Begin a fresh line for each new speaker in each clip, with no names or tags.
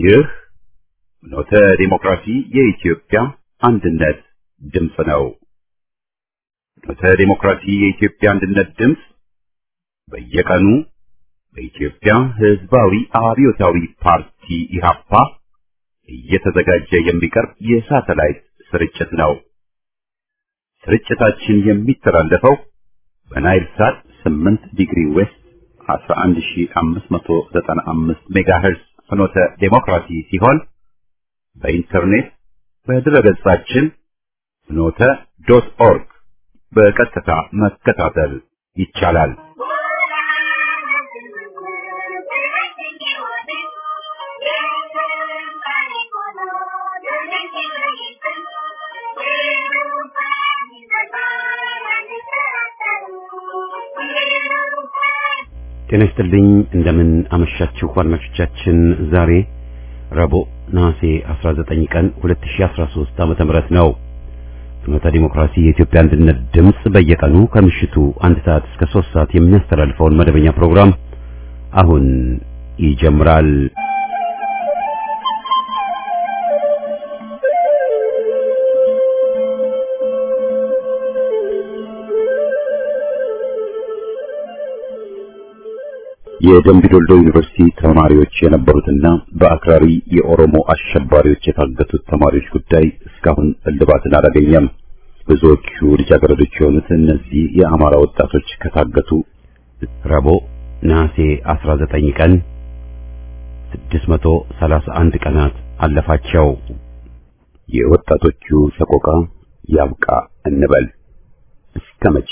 ይህ ኖተ ዲሞክራሲ የኢትዮጵያ አንድነት ድምፅ ነው። ኖተ ዲሞክራሲ የኢትዮጵያ አንድነት ድምፅ በየቀኑ በኢትዮጵያ ሕዝባዊ አብዮታዊ ፓርቲ ኢህአፓ እየተዘጋጀ የሚቀርብ የሳተላይት ስርጭት ነው። ስርጭታችን የሚተላለፈው በናይል ሳት 8 ዲግሪ ዌስት 11595 ሜጋሄርዝ ፍኖተ ዴሞክራሲ ሲሆን በኢንተርኔት በድረገጻችን ፍኖተ ዶት ኦርግ በቀጥታ መከታተል ይቻላል። ጤና ይስጥልኝ እንደምን አመሻችሁ አድማጮቻችን። ዛሬ ረቡዕ ነሐሴ 19 ቀን 2013 ዓመተ ምህረት ነው። ፍኖተ ዲሞክራሲ የኢትዮጵያ አንድነት ድምፅ በየቀኑ ከምሽቱ አንድ ሰዓት እስከ 3 ሰዓት የሚያስተላልፈውን መደበኛ ፕሮግራም አሁን ይጀምራል። የደምቢ ዶልዶ ዩኒቨርሲቲ ተማሪዎች የነበሩትና በአክራሪ የኦሮሞ አሸባሪዎች የታገቱት ተማሪዎች ጉዳይ እስካሁን እልባትን አላገኘም። ብዙዎቹ ልጃገረዶች የሆኑት እነዚህ የአማራ ወጣቶች ከታገቱ ረቡዕ ነሐሴ 19 ቀን 631 ቀናት አለፋቸው። የወጣቶቹ ሰቆቃ ያብቃ እንበል እስከ መቼ?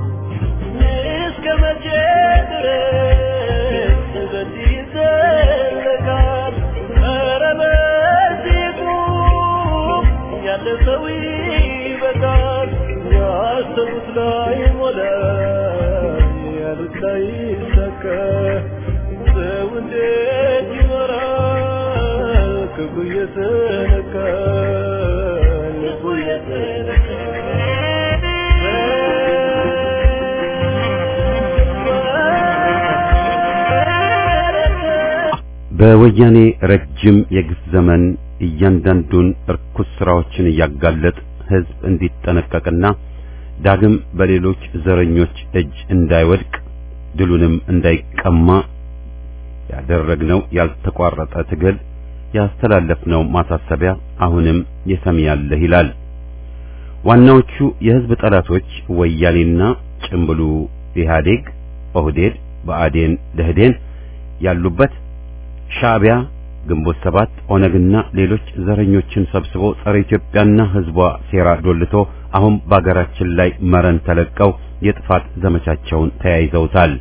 በወያኔ ረጅም የግፍ ዘመን እያንዳንዱን እርኩስ ስራዎችን እያጋለጥ ህዝብ እንዲጠነቀቅና ዳግም በሌሎች ዘረኞች እጅ እንዳይወድቅ ድሉንም እንዳይቀማ ያደረግነው ያልተቋረጠ ትግል ያስተላለፍነው ማሳሰቢያ አሁንም የሰሚ ያለህ ይላል። ዋናዎቹ የህዝብ ጠላቶች ወያኔና ጭምብሉ ኢህአዴግ፣ ኦህዴድ፣ ብአዴን፣ ደህዴን ያሉበት ሻዕቢያ፣ ግንቦት ሰባት፣ ኦነግና ሌሎች ዘረኞችን ሰብስቦ ጸረ ኢትዮጵያና ህዝቧ ሴራ ዶልቶ አሁን በአገራችን ላይ መረን ተለቀው የጥፋት ዘመቻቸውን ተያይዘውታል።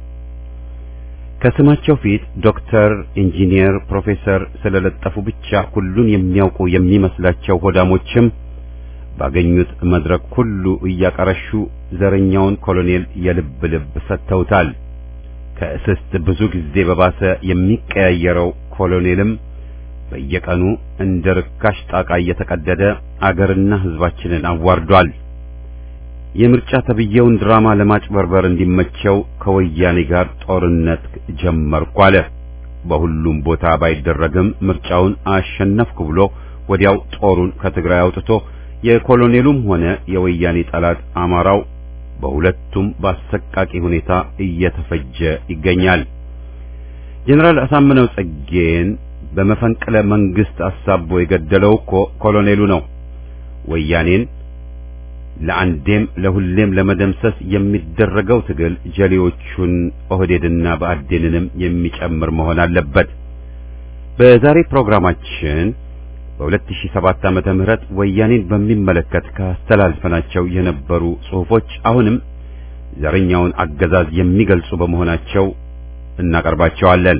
ከስማቸው ፊት ዶክተር፣ ኢንጂነር፣ ፕሮፌሰር ስለለጠፉ ብቻ ሁሉን የሚያውቁ የሚመስላቸው ሆዳሞችም ባገኙት መድረክ ሁሉ እያቀረሹ ዘረኛውን ኮሎኔል የልብ ልብ ሰጥተውታል። ከእስስት ብዙ ጊዜ በባሰ የሚቀያየረው ኮሎኔልም በየቀኑ እንደ ርካሽ ጣቃ እየተቀደደ አገርና ህዝባችንን አዋርዷል። የምርጫ ተብዬውን ድራማ ለማጭበርበር እንዲመቸው ከወያኔ ጋር ጦርነት ጀመርኩ አለ። በሁሉም ቦታ ባይደረግም ምርጫውን አሸነፍኩ ብሎ ወዲያው ጦሩን ከትግራይ አውጥቶ የኮሎኔሉም ሆነ የወያኔ ጠላት አማራው በሁለቱም በአሰቃቂ ሁኔታ እየተፈጀ ይገኛል። ጀነራል አሳምነው ጽጌን በመፈንቅለ መንግስት አሳቦ የገደለው እኮ ኮሎኔሉ ነው። ወያኔን ለአንዴም ለሁሌም ለመደምሰስ የሚደረገው ትግል ጀሌዎቹን ኦህዴድና ብአዴንንም የሚጨምር መሆን አለበት። በዛሬ ፕሮግራማችን በ2007 ዓመተ ምህረት ወያኔን በሚመለከት ካስተላልፈናቸው የነበሩ ጽሑፎች አሁንም ዘረኛውን አገዛዝ የሚገልጹ በመሆናቸው እናቀርባቸዋለን።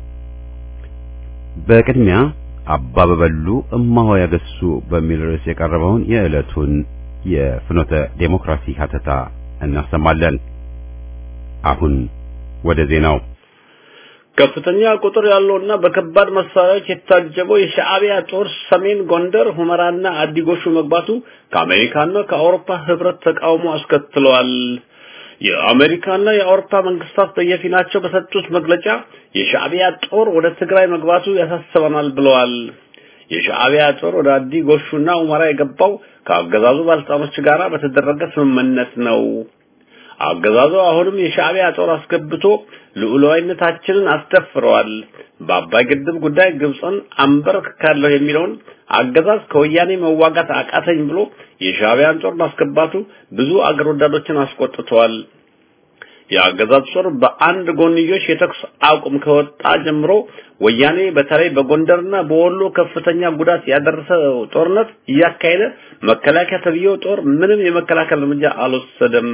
በቅድሚያ አባ በበሉ እማሆ ያገሱ በሚል ርዕስ የቀረበውን የዕለቱን የፍኖተ ዴሞክራሲ ሀተታ እናሰማለን። አሁን ወደ ዜናው
ከፍተኛ ቁጥር ያለውና በከባድ መሳሪያዎች የታጀበው የሻዕቢያ ጦር ሰሜን ጎንደር ሁመራና አዲጎሹ መግባቱ ከአሜሪካና ከአውሮፓ ህብረት ተቃውሞ አስከትለዋል። የአሜሪካና የአውሮፓ መንግስታት በየፊናቸው በሰጡት መግለጫ የሻዕቢያ ጦር ወደ ትግራይ መግባቱ ያሳስበናል ብለዋል። የሻዕቢያ ጦር ወደ አዲ ጎሹና ሁመራ የገባው ከአገዛዙ ባለስልጣኖች ጋር በተደረገ ስምምነት ነው። አገዛዙ አሁንም የሻዕቢያ ጦር አስገብቶ ልዑላዊነታችንን አስደፍረዋል። በአባይ ግድብ ጉዳይ ግብፅን አንበረክካለሁ የሚለውን አገዛዝ ከወያኔ መዋጋት አቃተኝ ብሎ የሻዕቢያን ጦር ማስገባቱ ብዙ አገር ወዳዶችን አስቆጥተዋል። የአገዛዝ ጦር በአንድ ጎንዮሽ የተኩስ አቁም ከወጣ ጀምሮ ወያኔ በተለይ በጎንደርና በወሎ ከፍተኛ ጉዳት ያደረሰ ጦርነት እያካሄደ መከላከያ ተብዬው ጦር ምንም የመከላከል እርምጃ አልወሰደም።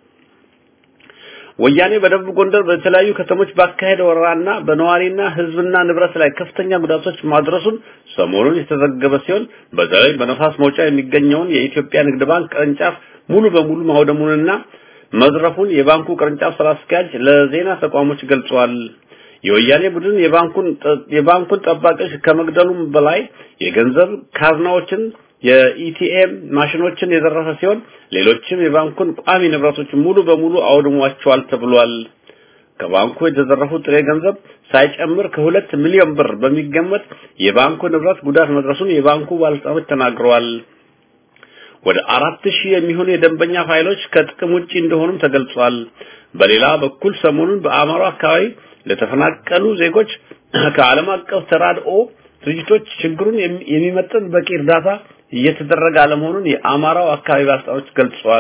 ወያኔ በደቡብ ጎንደር በተለያዩ ከተሞች ባካሄደ ወረራና በነዋሪና ሕዝብና ንብረት ላይ ከፍተኛ ጉዳቶች ማድረሱን ሰሞኑን የተዘገበ ሲሆን በተለይ በነፋስ መውጫ የሚገኘውን የኢትዮጵያ ንግድ ባንክ ቅርንጫፍ ሙሉ በሙሉ ማውደሙንና መዝረፉን የባንኩ ቅርንጫፍ ስራ አስኪያጅ ለዜና ተቋሞች ገልጸዋል። የወያኔ ቡድን የባንኩን የባንኩን ጠባቂዎች ከመግደሉም በላይ የገንዘብ ካዝናዎችን የኢቲኤም ማሽኖችን የዘረፈ ሲሆን ሌሎችም የባንኩን ቋሚ ንብረቶች ሙሉ በሙሉ አውድሟቸዋል ተብሏል። ከባንኩ የተዘረፉ ጥሬ ገንዘብ ሳይጨምር ከሁለት ሚሊዮን ብር በሚገመት የባንኩ ንብረት ጉዳት መድረሱን የባንኩ ባለስልጣኖች ተናግረዋል። ወደ አራት ሺህ የሚሆኑ የደንበኛ ፋይሎች ከጥቅም ውጪ እንደሆኑም ተገልጿል። በሌላ በኩል ሰሞኑን በአማራ አካባቢ ለተፈናቀሉ ዜጎች ከዓለም አቀፍ ተራድኦ ድርጅቶች ችግሩን የሚመጥን በቂ እርዳታ እየተደረገ አለመሆኑን የአማራው አካባቢ ባለስልጣኖች ገልጸዋል።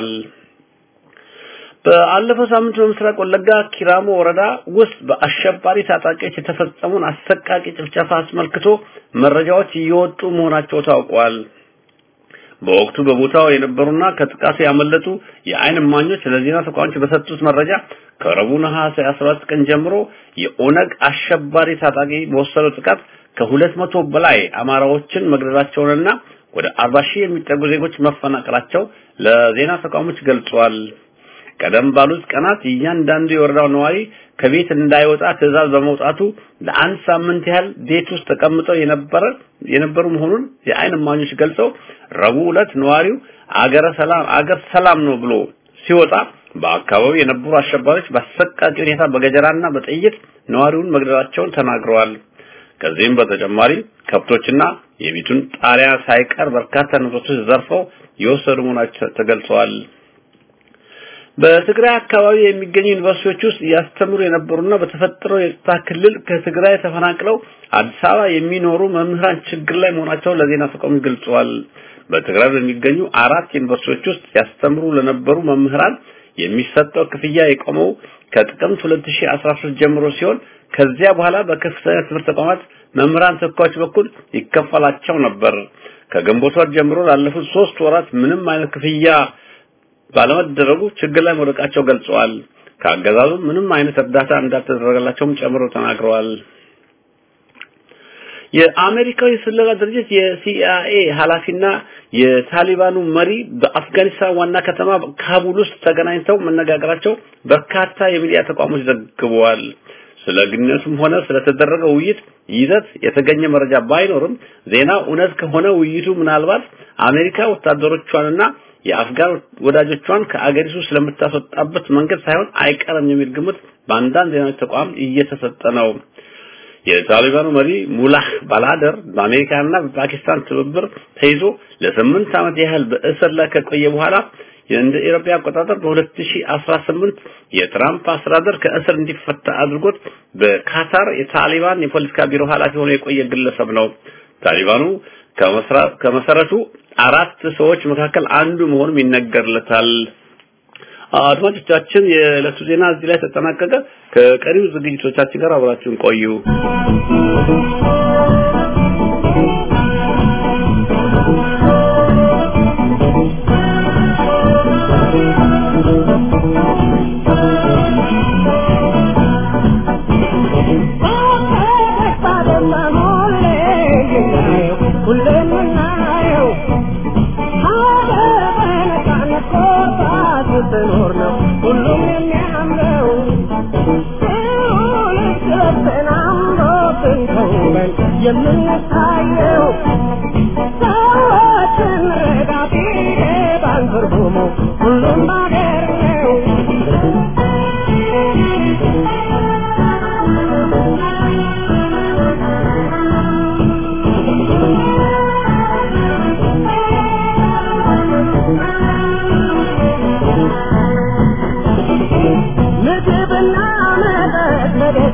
በአለፈው ሳምንት በምስራቅ ወለጋ ኪራሞ ወረዳ ውስጥ በአሸባሪ ታጣቂዎች የተፈጸመውን አሰቃቂ ጭፍጨፋ አስመልክቶ መረጃዎች እየወጡ መሆናቸው ታውቋል። በወቅቱ በቦታው የነበሩና ከጥቃቱ ያመለጡ የአይን እማኞች ለዜና ተቋሞች በሰጡት መረጃ ከረቡዕ ነሐሴ 17 ቀን ጀምሮ የኦነግ አሸባሪ ታጣቂ በወሰደው ጥቃት ከሁለት መቶ በላይ አማራዎችን መግደላቸውንና ወደ 40 ሺህ የሚጠጉ ዜጎች መፈናቀላቸው ለዜና ተቋሞች ገልጿል። ቀደም ባሉት ቀናት እያንዳንዱ የወረዳው ነዋሪ ከቤት እንዳይወጣ ትዕዛዝ በመውጣቱ ለአንድ ሳምንት ያህል ቤት ውስጥ ተቀምጠው የነበረ የነበሩ መሆኑን የአይን እማኞች ገልጸው ረቡዕ ዕለት ነዋሪው አገረ ሰላም አገር ሰላም ነው ብሎ ሲወጣ በአካባቢው የነበሩ አሸባሪዎች በአሰቃቂ ሁኔታ በገጀራና በጥይት ነዋሪውን መግደላቸውን ተናግረዋል። ከዚህም በተጨማሪ ከብቶችና የቤቱን ጣሪያ ሳይቀር በርካታ ንብረቶች ዘርፈው የወሰዱ መሆናቸው ተገልጸዋል። በትግራይ አካባቢ የሚገኙ ዩኒቨርሲቲዎች ውስጥ ያስተምሩ የነበሩና በተፈጠረው የጸጥታ ክልል ከትግራይ ተፈናቅለው አዲስ አበባ የሚኖሩ መምህራን ችግር ላይ መሆናቸውን ለዜና ተቋም ገልጸዋል። በትግራይ በሚገኙ አራት ዩኒቨርሲቲዎች ውስጥ ያስተምሩ ለነበሩ መምህራን የሚሰጠው ክፍያ የቆመው ከጥቅምት 2013 ጀምሮ ሲሆን ከዚያ በኋላ በከፍተኛ ትምህርት ተቋማት መምህራን ተኳዮች በኩል ይከፈላቸው ነበር። ከግንቦት ወር ጀምሮ ላለፉት ሶስት ወራት ምንም አይነት ክፍያ ባለመደረጉ ችግር ላይ መውደቃቸው ገልጸዋል። ከአገዛዙ ምንም አይነት እርዳታ እንዳልተደረገላቸውም ጨምሮ ተናግረዋል። የአሜሪካው የስለላ ድርጅት የሲአይኤ ኃላፊና የታሊባኑ መሪ በአፍጋኒስታን ዋና ከተማ ካቡል ውስጥ ተገናኝተው መነጋገራቸው በርካታ የሚዲያ ተቋሞች ዘግበዋል። ስለ ግንኙነቱም ሆነ ስለተደረገው ውይይት ይዘት የተገኘ መረጃ ባይኖርም ዜናው እውነት ከሆነ ውይይቱ ምናልባት አሜሪካ ወታደሮቿንና የአፍጋን ወዳጆቿን ከአገሪቱ ስለምታስወጣበት መንገድ ሳይሆን አይቀርም የሚል ግምት በአንዳንድ ዜና ተቋም እየተሰጠ ነው። የታሊባኑ መሪ ሙላህ ባላደር በአሜሪካና በፓኪስታን ትብብር ተይዞ ለስምንት ዓመት ያህል በእስር ላይ ከቆየ በኋላ እንደ ኢትዮጵያ አቆጣጠር በ2018 የትራምፕ አስተዳደር ከእስር እንዲፈታ አድርጎት በካታር የታሊባን የፖለቲካ ቢሮ ኃላፊ ሆኖ የቆየ ግለሰብ ነው። ታሊባኑ ከመሰረቱ አራት ሰዎች መካከል አንዱ መሆኑም ይነገርለታል። አድማጮቻችን፣ የዕለቱ ዜና እዚህ ላይ ተጠናቀቀ። ከቀሪው ዝግጅቶቻችን ጋር አብራችሁን ቆዩ።
ስትኖር ነው ሁሉም የሚያምረው ሁልስብን አምሮትን ተውበን የምንታየው ሰዎችን ረዳት ይገባል ትርጉሙ ሁሉም ባገር ነው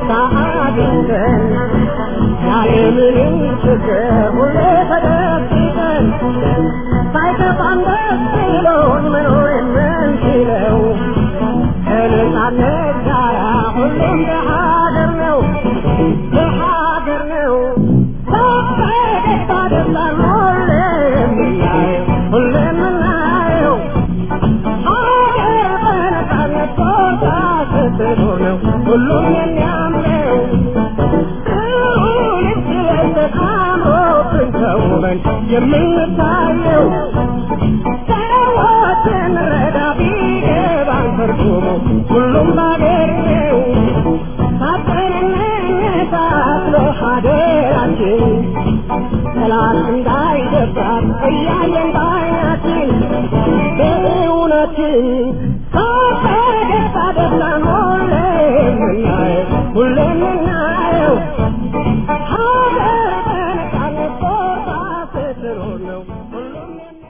ደስታ አግኝተን ያለምንም ችግር ሁሌ ተደብቀን ሳይከፋን ደስ ብሎን መኖር የምንችለው ከነጻነት ጋራ ሁሌም በሀገር ነው በሀገር ነው በደስታ ደስታን ሁሌ የምናየው ሁሌ የምናየው ሀገር በነጻነት ቦታ ስትኖር ነው ሁሉም የሚያምረው ልክ ለብሰን አምሮብን ተውበን የምንታየው ሰዎችን ረዳ ቢገባን ትርጉሙ ሁሉም ባገር ነው ሳጠንነታስሎ ሀገራችን ጠላት እንዳይደፍራት እያየን ባይናችን በእውነትን ሳፈገግታ ደስታን ሁሌ የምናየው ሁሌ የምናየው ሀገር በነጻነት ቦታ ስትኖር ነው ሁሉም የሚያ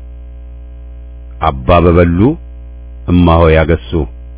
አባ በበሉ እማሆ ያገሱ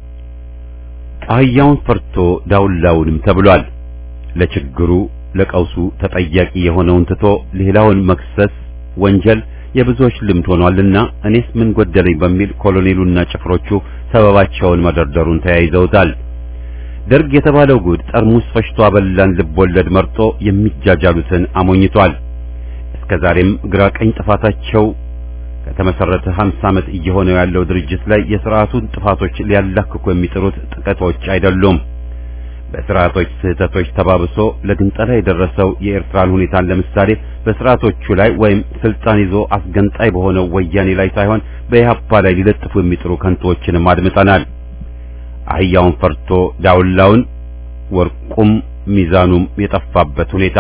አህያውን ፈርቶ ዳውላውንም ተብሏል። ለችግሩ ለቀውሱ ተጠያቂ የሆነውን ትቶ ሌላውን መክሰስ ወንጀል የብዙዎች ልምድ ሆኗልና እኔስ ምን ጎደለኝ በሚል ኮሎኔሉና ጭፍሮቹ ሰበባቸውን መደርደሩን ተያይዘውታል። ደርግ የተባለው ጉድ ጠርሙስ ፈሽቶ አበላን ልቦለድ መርጦ የሚጃጃሉትን አሞኝቷል። እስከዛሬም ግራ ቀኝ ጥፋታቸው ከተመሰረተ 50 ዓመት እየሆነው ያለው ድርጅት ላይ የሥርዓቱን ጥፋቶች ሊያላክኩ የሚጥሩት ጥቂቶች አይደሉም። በሥርዓቶች ስህተቶች ተባብሶ ለግንጠላ የደረሰው የኤርትራን ሁኔታን ለምሳሌ በሥርዓቶቹ ላይ ወይም ስልጣን ይዞ አስገንጣይ በሆነው ወያኔ ላይ ሳይሆን በኢህአፓ ላይ ሊለጥፉ የሚጥሩ ከንቶዎችንም አድምጠናል። አህያውን ፈርቶ ዳውላውን ወርቁም ሚዛኑም የጠፋበት ሁኔታ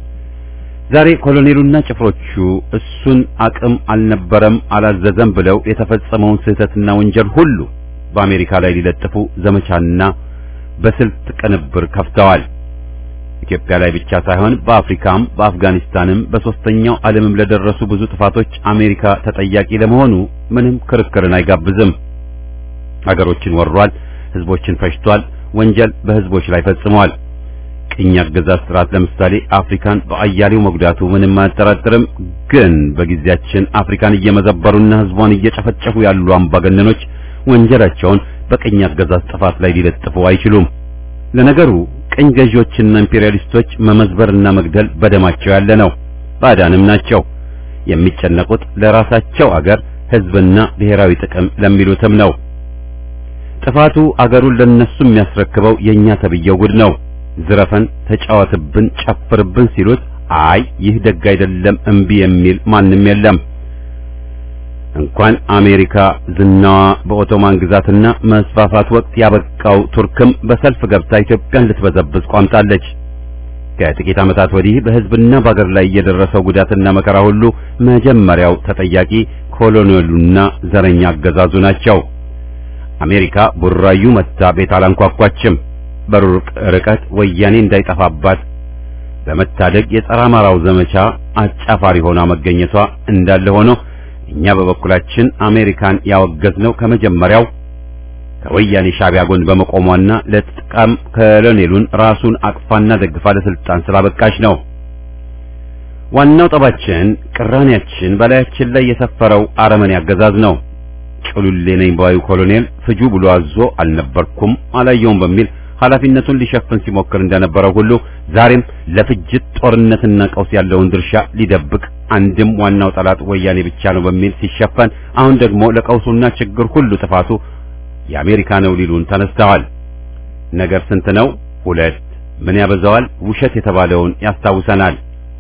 ዛሬ ኮሎኔሉና ጭፍሮቹ እሱን አቅም አልነበረም አላዘዘም ብለው የተፈጸመውን ስህተትና ወንጀል ሁሉ በአሜሪካ ላይ ሊለጥፉ ዘመቻና በስልት ቅንብር ከፍተዋል። ኢትዮጵያ ላይ ብቻ ሳይሆን በአፍሪካም በአፍጋኒስታንም በሶስተኛው ዓለምም ለደረሱ ብዙ ጥፋቶች አሜሪካ ተጠያቂ ለመሆኑ ምንም ክርክርን አይጋብዝም። አገሮችን ወሯል፣ ህዝቦችን ፈጅቷል፣ ወንጀል በህዝቦች ላይ ፈጽሟል። ቅኝ አገዛዝ ስርዓት ለምሳሌ አፍሪካን በአያሌው መጉዳቱ ምንም አያጠራጥርም። ግን በጊዜያችን አፍሪካን እየመዘበሩና ህዝቧን እየጨፈጨፉ ያሉ አምባገነኖች ወንጀላቸውን በቅኝ አገዛዝ ጥፋት ላይ ሊለጥፉ አይችሉም። ለነገሩ ቅኝ ገዢዎችና ኢምፔሪያሊስቶች መመዝበርና መግደል በደማቸው ያለ ነው። ባዕዳንም ናቸው። የሚጨነቁት ለራሳቸው አገር ህዝብና ብሔራዊ ጥቅም ለሚሉትም ነው። ጥፋቱ አገሩን ለነሱ የሚያስረክበው የኛ ተብየው ጉድ ነው። ዝረፈን፣ ተጫወትብን፣ ጨፍርብን ሲሉት አይ ይህ ደግ አይደለም እምቢ የሚል ማንም የለም። እንኳን አሜሪካ ዝናዋ በኦቶማን ግዛትና መስፋፋት ወቅት ያበቃው ቱርክም በሰልፍ ገብታ ኢትዮጵያን ልትበዘብዝ ቋምጣለች። ከጥቂት ዓመታት ወዲህ በህዝብና በአገር ላይ የደረሰው ጉዳትና መከራ ሁሉ መጀመሪያው ተጠያቂ ኮሎኔሉና ዘረኛ አገዛዙ ናቸው። አሜሪካ ቡራዩ መታ ቤት አላንኳኳችም። በሩቅ ርቀት ወያኔ እንዳይጠፋባት በመታደግ የጸረ አማራው ዘመቻ አጫፋሪ ሆና መገኘቷ እንዳለ ሆኖ እኛ በበኩላችን አሜሪካን ያወገዝነው ከመጀመሪያው ከወያኔ ሻዕቢያ ጎን በመቆሟና ለጥቃም ኮሎኔሉን ራሱን አቅፋና ደግፋ ለስልጣን ስላበቃች ነው። ዋናው ጠባችን ቅራኔያችን በላያችን ላይ የሰፈረው አረመኔ አገዛዝ ነው። ጭሉሌ ነኝ ባዩ ኮሎኔል ፍጁ ብሎ አዞ አልነበርኩም አላየውም በሚል ኃላፊነቱን ሊሸፍን ሲሞክር እንደነበረው ሁሉ ዛሬም ለፍጅት ጦርነትና ቀውስ ያለውን ድርሻ ሊደብቅ አንድም ዋናው ጠላት ወያኔ ብቻ ነው በሚል ሲሸፈን፣ አሁን ደግሞ ለቀውሱና ችግር ሁሉ ጥፋቱ የአሜሪካ ነው ሊሉን ተነስተዋል። ነገር ስንት ነው? ሁለት። ምን ያበዛዋል? ውሸት የተባለውን ያስታውሰናል።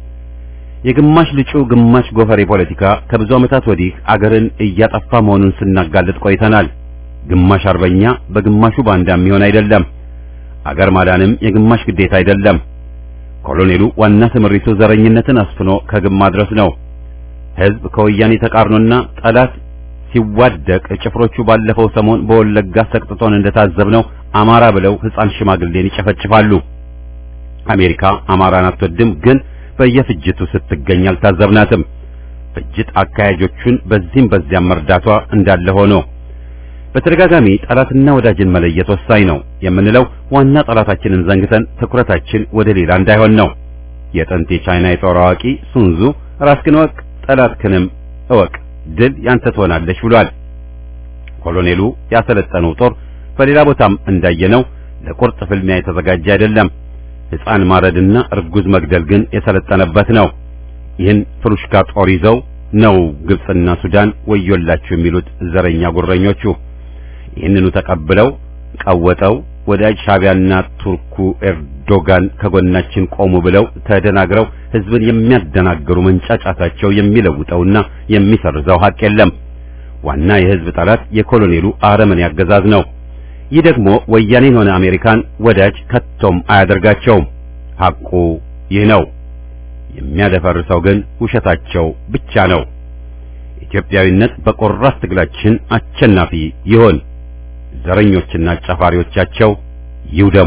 የግማሽ ልጩ ግማሽ ጎፈሬ ፖለቲካ ከብዙ ዓመታት ወዲህ አገርን እያጠፋ መሆኑን ስናጋልጥ ቆይተናል። ግማሽ አርበኛ በግማሹ ባንዳ የሚሆን አይደለም። አገር ማዳንም የግማሽ ግዴታ አይደለም። ኮሎኔሉ ዋና ትምሪቱ ዘረኝነትን አስፍኖ ከግብ ማድረስ ነው። ሕዝብ ከወያኔ ተቃርኖና ጠላት ሲዋደቅ ጭፍሮቹ ባለፈው ሰሞን በወለጋ ሰቅጥጦን እንደታዘብነው አማራ ብለው ሕፃን ሽማግሌን ይጨፈጭፋሉ። አሜሪካ አማራን አትወድም፣ ግን በየፍጅቱ ስትገኝ አልታዘብናትም። ፍጅት አካያጆቹን በዚህም በዚያም መርዳቷ እንዳለ ሆኖ በተደጋጋሚ ጠላትና ወዳጅን መለየት ወሳኝ ነው የምንለው ዋና ጠላታችንን ዘንግተን ትኩረታችን ወደ ሌላ እንዳይሆን ነው። የጥንት የቻይና የጦር አዋቂ ሱንዙ ራስህን እወቅ ጠላትህንም እወቅ ድል ያንተ ትሆናለች ብሏል። ኮሎኔሉ ያሰለጠነው ጦር በሌላ ቦታም እንዳየነው ለቁርጥ ፍልሚያ የተዘጋጀ አይደለም። ሕፃን ማረድና እርጉዝ መግደል ግን የሰለጠነበት ነው። ይህን ፍሩሽካ ጦር ይዘው ነው ግብጽና ሱዳን ወዮላችሁ የሚሉት ዘረኛ ጉረኞቹ። ይህንኑ ተቀብለው ቀወጠው ወዳጅ ሻቢያና ቱርኩ ኤርዶጋን ከጎናችን ቆሙ ብለው ተደናግረው ህዝብን የሚያደናግሩ መንጫጫታቸው የሚለውጠውና የሚሰርዘው ሀቅ የለም። ዋና የህዝብ ጠላት የኮሎኔሉ አረመኔ አገዛዝ ነው። ይህ ደግሞ ወያኔን ሆነ አሜሪካን ወዳጅ ከቶም አያደርጋቸውም። ሐቁ ይህ ነው። የሚያደፈርሰው ግን ውሸታቸው ብቻ ነው። ኢትዮጵያዊነት በቆራጥ ትግላችን አሸናፊ ይሆን። ዘረኞችና አጫፋሪዎቻቸው ይውደሙ።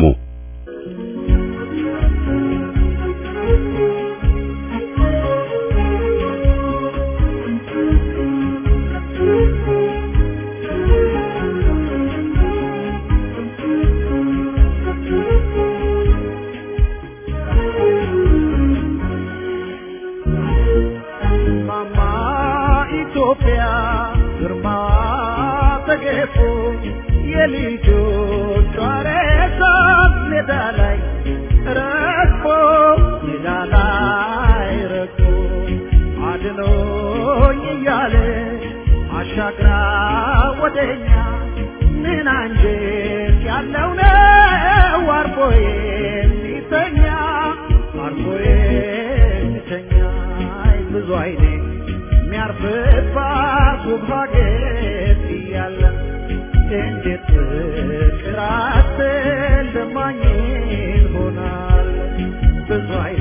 ማማ ኢትዮጵያ ግርማ ተገፎ የልጆቿ ሬሳ ሜዳ ላይ ረግፎ ሜዳ ላይ ረግፎ አድኖኝ እያለ አሻግራ ወደኛ ምን አንጀት ያለው ነው አርፎ የሚተኛ አርፎ የሚተኛ አይ ብዙ አይኔ የሚያርፍባት ውብ ሀገር እያለ እንዴት ፍቅር አትልማኝ ይሆናል ብዙ አይኔ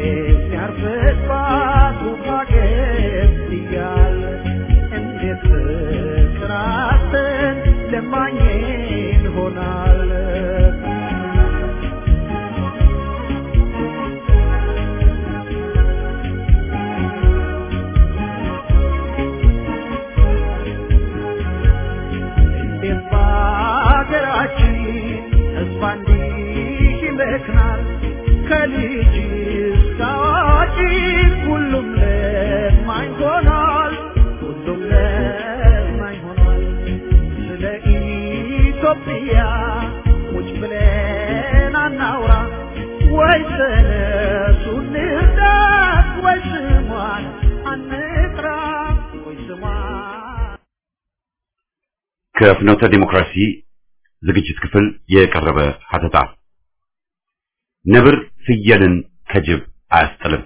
የሚያርፍባት ውብ ሀገር እያለ እንዴት ፍቅር አትልማኝ ይሆናል እንዴት በሀገራችን ተስፋ እንዲህ ይመክናል ከልጅ እስከ አዋቂ ሁሉም ለማኝ ሆኗል ሁሉም ለማኝ ሆኗል ስለ ኢትዮጵያ ቁጭ ብለን አናውራ ወይ ተነሱ እንርዳት ወይ ስሟን አንጥራ ወይ ስሟን
ከፍኖተ ዲሞክራሲ ዝግጅት ክፍል የቀረበ ሀተታ ነብር ፍየልን ከጅብ አያስጥልም።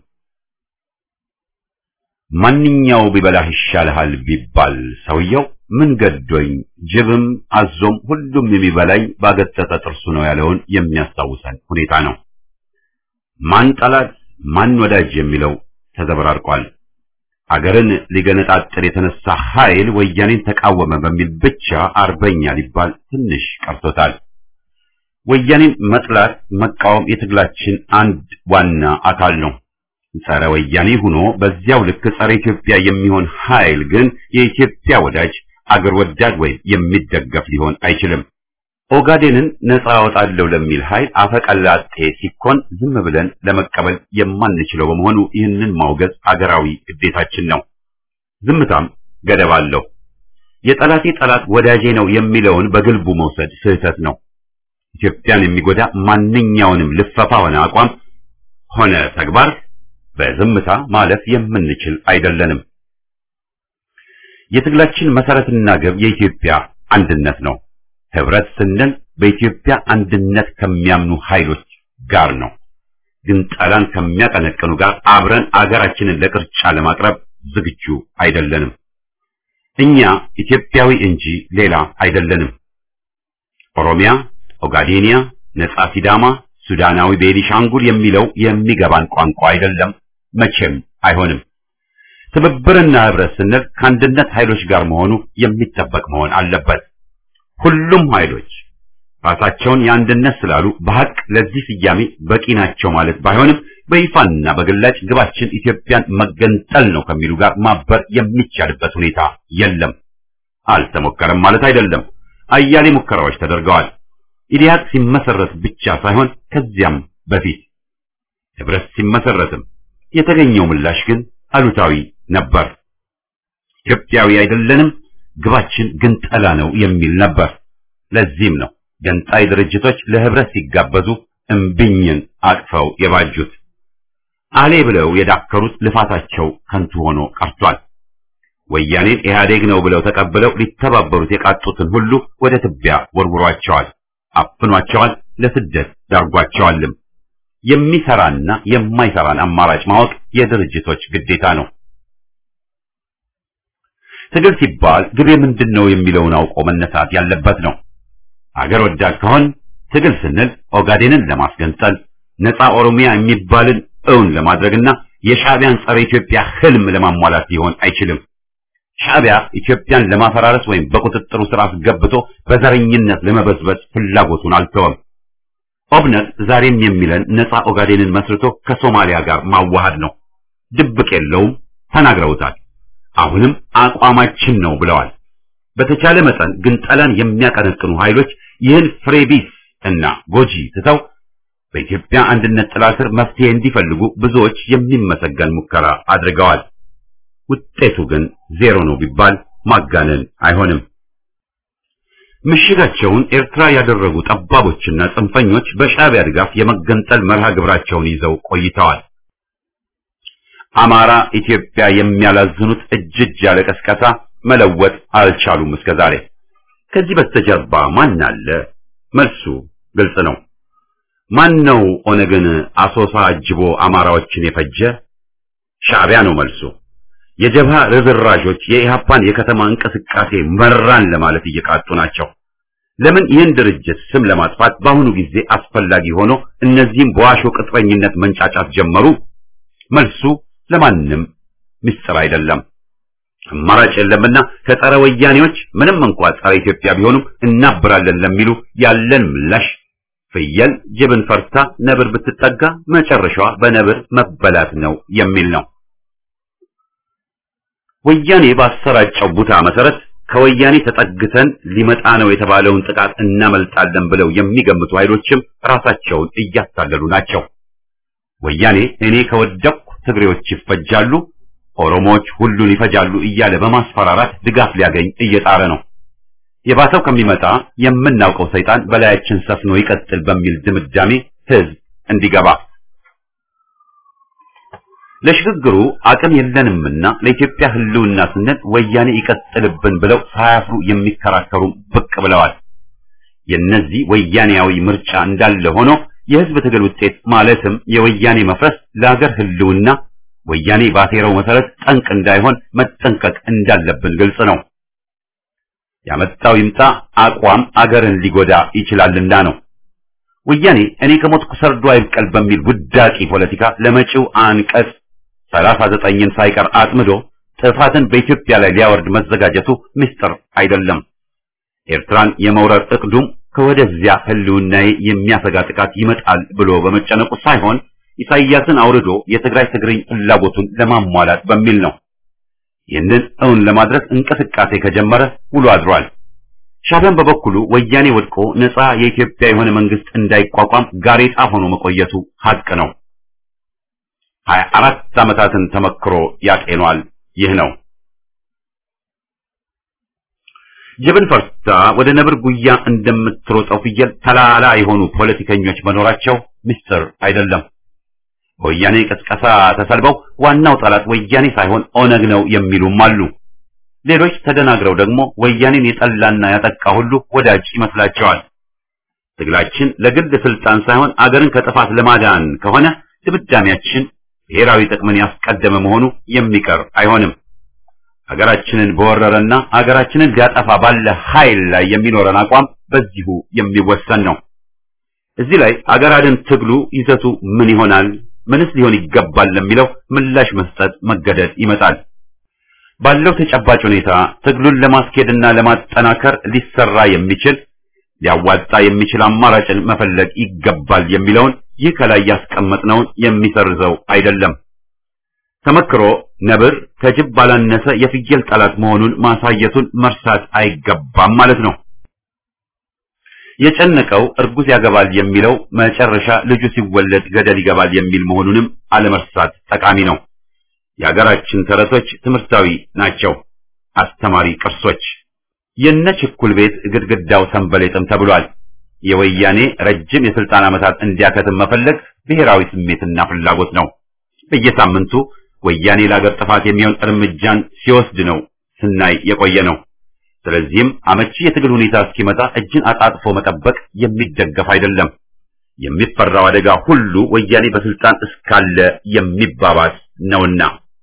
ማንኛው ቢበላህ ይሻልሃል ቢባል ሰውየው ምን ገዶኝ ጅብም አዞም ሁሉም የሚበላኝ ባገጠጠ ጥርሱ ነው ያለውን የሚያስታውሰን ሁኔታ ነው። ማን ጠላት ማን ወዳጅ የሚለው ተዘበራርቋል። አገርን ሊገነጣጥል የተነሳ ኃይል ወያኔን ተቃወመ በሚል ብቻ አርበኛ ሊባል ትንሽ ቀርቶታል። ወያኔን መጥላት መቃወም የትግላችን አንድ ዋና አካል ነው። ጸረ ወያኔ ሆኖ በዚያው ልክ ጸረ ኢትዮጵያ የሚሆን ኃይል ግን የኢትዮጵያ ወዳጅ አገር ወዳድ ወይም የሚደገፍ ሊሆን አይችልም። ኦጋዴንን ነፃ አወጣለሁ ለሚል ኃይል አፈቀላጤ ሲኮን ዝም ብለን ለመቀበል የማንችለው በመሆኑ ይህንን ማውገዝ አገራዊ ግዴታችን ነው። ዝምታም ገደብ አለው። የጠላቴ ጠላት ወዳጄ ነው የሚለውን በግልቡ መውሰድ ስህተት ነው። ኢትዮጵያን የሚጎዳ ማንኛውንም ልፈፋ ሆነ አቋም ሆነ ተግባር በዝምታ ማለፍ የምንችል አይደለንም። የትግላችን መሰረትና ግብ የኢትዮጵያ አንድነት ነው። ህብረት ስንል በኢትዮጵያ አንድነት ከሚያምኑ ኃይሎች ጋር ነው። ግን ጠላን ከሚያቀነቅኑ ጋር አብረን አገራችንን ለቅርጫ ለማቅረብ ዝግጁ አይደለንም። እኛ ኢትዮጵያዊ እንጂ ሌላ አይደለንም። ኦሮሚያ፣ ኦጋዴኒያ፣ ነጻ ሲዳማ፣ ሱዳናዊ ቤኒሻንጉል የሚለው የሚገባን ቋንቋ አይደለም፣ መቼም አይሆንም። ትብብርና ህብረት ስንል ከአንድነት ኃይሎች ጋር መሆኑ የሚጠበቅ መሆን አለበት። ሁሉም ኃይሎች ራሳቸውን የአንድነት ስላሉ በሐቅ ለዚህ ስያሜ በቂ ናቸው ማለት ባይሆንም በይፋና በግላጭ ግባችን ኢትዮጵያን መገንጠል ነው ከሚሉ ጋር ማበር የሚቻልበት ሁኔታ የለም። አልተሞከረም ማለት አይደለም። አያሌ ሙከራዎች ተደርገዋል። ኢዲያት ሲመሰረት ብቻ ሳይሆን ከዚያም በፊት ህብረት ሲመሰረትም የተገኘው ምላሽ ግን አሉታዊ ነበር። ኢትዮጵያዊ አይደለንም፣ ግባችን ግን ጠላ ነው የሚል ነበር። ለዚህም ነው ገንጣይ ድርጅቶች ለህብረት ሲጋበዙ እምቢኝን አቅፈው የባጁት። አሌ ብለው የዳከሩት ልፋታቸው ከንቱ ሆኖ ቀርቷል። ወያኔን ኢህአዴግ ነው ብለው ተቀብለው ሊተባበሩት የቃጡትን ሁሉ ወደ ትቢያ ወርውሯቸዋል፣ አፍኗቸዋል፣ ለስደት ዳርጓቸዋልም። የሚሰራና የማይሰራን አማራጭ ማወቅ የድርጅቶች ግዴታ ነው። ትግል ሲባል ግቤ ምንድን ነው የሚለውን አውቆ መነሳት ያለበት ነው። አገር ወዳድ ከሆን ትግል ስንል ኦጋዴንን ለማስገንጠል ነፃ ኦሮሚያ የሚባልን እውን ለማድረግና የሻዕቢያን ጸረ ኢትዮጵያ ህልም ለማሟላት ሊሆን አይችልም። ሻዕቢያ ኢትዮጵያን ለማፈራረስ ወይም በቁጥጥሩ ስር አስገብቶ በዘረኝነት ለመበዝበዝ ፍላጎቱን አልተወም። ኦብነት ዛሬም የሚለን ነፃ ኦጋዴንን መስርቶ ከሶማሊያ ጋር ማዋሃድ ነው። ድብቅ የለውም፣ ተናግረውታል። አሁንም አቋማችን ነው ብለዋል። በተቻለ መጠን ግን ጠላን የሚያቀነቅኑ ኃይሎች ይህን ፍሬቢስ እና ጎጂ ትተው በኢትዮጵያ አንድነት ጥላ ስር መፍትሄ እንዲፈልጉ ብዙዎች የሚመሰገን ሙከራ አድርገዋል። ውጤቱ ግን ዜሮ ነው ቢባል ማጋነን አይሆንም። ምሽጋቸውን ኤርትራ ያደረጉ ጠባቦችና ጽንፈኞች በሻዕቢያ ድጋፍ የመገንጠል መርሃ ግብራቸውን ይዘው ቆይተዋል። አማራ ኢትዮጵያ የሚያላዝኑት እጅ እጅ ያለ ቀስቀሳ መለወጥ አልቻሉም እስከዛሬ። ከዚህ በስተጀርባ ማን አለ? መልሱ ግልጽ ነው። ማን ነው ኦነግን አሶሳ አጅቦ አማራዎችን የፈጀ? ሻዕቢያ ነው መልሱ። የጀብሃ ርዝራዦች የኢሃፓን የከተማ እንቅስቃሴ መራን ለማለት እየቃጡ ናቸው። ለምን ይህን ድርጅት ስም ለማጥፋት በአሁኑ ጊዜ አስፈላጊ ሆኖ እነዚህም በዋሾ ቅጥረኝነት መንጫጫት ጀመሩ? መልሱ ለማንም ምስጢር አይደለም። አማራጭ የለምና ከጸረ ወያኔዎች ምንም እንኳ ጸረ ኢትዮጵያ ቢሆኑም እናብራለን ለሚሉ ያለን ምላሽ ፍየል ጅብን ፈርታ ነብር ብትጠጋ መጨረሻዋ በነብር መበላት ነው የሚል ነው። ወያኔ ባሰራጨው ቡታ መሰረት ከወያኔ ተጠግተን ሊመጣ ነው የተባለውን ጥቃት እናመልጣለን ብለው የሚገምቱ ኃይሎችም ራሳቸውን እያታለሉ ናቸው። ወያኔ እኔ ከወደቅኩ ትግሬዎች ይፈጃሉ፣ ኦሮሞዎች ሁሉን ይፈጃሉ እያለ በማስፈራራት ድጋፍ ሊያገኝ እየጣረ ነው። የባሰው ከሚመጣ የምናውቀው ሰይጣን በላያችን ሰፍኖ ይቀጥል በሚል ድምዳሜ ህዝብ እንዲገባ ለሽግግሩ አቅም የለንምና ለኢትዮጵያ ህልውና ስንል ወያኔ ይቀጥልብን ብለው ሳያፍሩ የሚከራከሩ ብቅ ብለዋል። የነዚህ ወያኔያዊ ምርጫ እንዳለ ሆኖ የህዝብ ትግል ውጤት ማለትም የወያኔ መፍረስ ለሀገር ህልውና ወያኔ ባሴረው መሰረት ጠንቅ እንዳይሆን መጠንቀቅ እንዳለብን ግልጽ ነው። ያመጣው ይምጣ አቋም አገርን ሊጎዳ ይችላልና ነው። ወያኔ እኔ ከሞትኩ ሰርዶ አይብቀል በሚል ውዳቂ ፖለቲካ ለመጪው አንቀጽ ሰላሳ ዘጠኝን ሳይቀር አጥምዶ ጥፋትን በኢትዮጵያ ላይ ሊያወርድ መዘጋጀቱ ምስጢር አይደለም። ኤርትራን የመውረር እቅዱም ከወደዚያ ህልውናዬ የሚያሰጋ ጥቃት ይመጣል ብሎ በመጨነቁ ሳይሆን ኢሳይያስን አውርዶ የትግራይ ትግርኝ ፍላጎቱን ለማሟላት በሚል ነው። ይህንን እውን ለማድረግ እንቅስቃሴ ከጀመረ ውሎ አድሯል። ሻዕቢያን በበኩሉ ወያኔ ወድቆ ነፃ የኢትዮጵያ የሆነ መንግስት እንዳይቋቋም ጋሬጣ ሆኖ መቆየቱ ሀቅ ነው። ሀያ አራት ዓመታትን ተመክሮ ያጤኗል። ይህ ነው ጅብን ፈርታ ወደ ነብር ጉያ እንደምትሮጠው ፍየል ተላላ የሆኑ ፖለቲከኞች መኖራቸው ምስጢር አይደለም። በወያኔ ቅስቀሳ ተሰልበው ዋናው ጠላት ወያኔ ሳይሆን ኦነግ ነው የሚሉም አሉ። ሌሎች ተደናግረው ደግሞ ወያኔን የጠላና ያጠቃ ሁሉ ወዳጅ ይመስላቸዋል። ትግላችን ለግል ስልጣን ሳይሆን አገርን ከጥፋት ለማዳን ከሆነ ድምዳሜያችን ብሔራዊ ጥቅምን ያስቀደመ መሆኑ የሚቀር አይሆንም። ሀገራችንን በወረረና ሀገራችንን ሊያጠፋ ባለ ኃይል ላይ የሚኖረን አቋም በዚሁ የሚወሰን ነው። እዚህ ላይ አገር አድን ትግሉ ይዘቱ ምን ይሆናል? ምንስ ሊሆን ይገባል ለሚለው ምላሽ መስጠት መገደድ ይመጣል። ባለው ተጨባጭ ሁኔታ ትግሉን ለማስኬድና ለማጠናከር ሊሰራ የሚችል ሊያዋጣ የሚችል አማራጭን መፈለግ ይገባል የሚለውን ይህ ከላይ ያስቀመጥነውን የሚሰርዘው አይደለም። ተመክሮ ነብር ከጅብ ባላነሰ የፍየል ጠላት መሆኑን ማሳየቱን መርሳት አይገባም ማለት ነው። የጨነቀው እርጉዝ ያገባል የሚለው መጨረሻ ልጁ ሲወለድ ገደል ይገባል የሚል መሆኑንም አለመርሳት ጠቃሚ ነው። የሀገራችን ተረቶች ትምህርታዊ ናቸው፣ አስተማሪ ቅርሶች። የነ ችኩል ቤት ግድግዳው ሰንበሌጥም ተብሏል። የወያኔ ረጅም የስልጣን ዓመታት እንዲያከትም መፈለግ ብሔራዊ ስሜትና ፍላጎት ነው። በየሳምንቱ ወያኔ ለአገር ጥፋት የሚሆን እርምጃን ሲወስድ ነው ስናይ የቆየ ነው። ስለዚህም አመቺ የትግል ሁኔታ እስኪመጣ እጅን አጣጥፎ መጠበቅ የሚደገፍ አይደለም። የሚፈራው አደጋ ሁሉ ወያኔ በስልጣን እስካለ የሚባባስ ነውና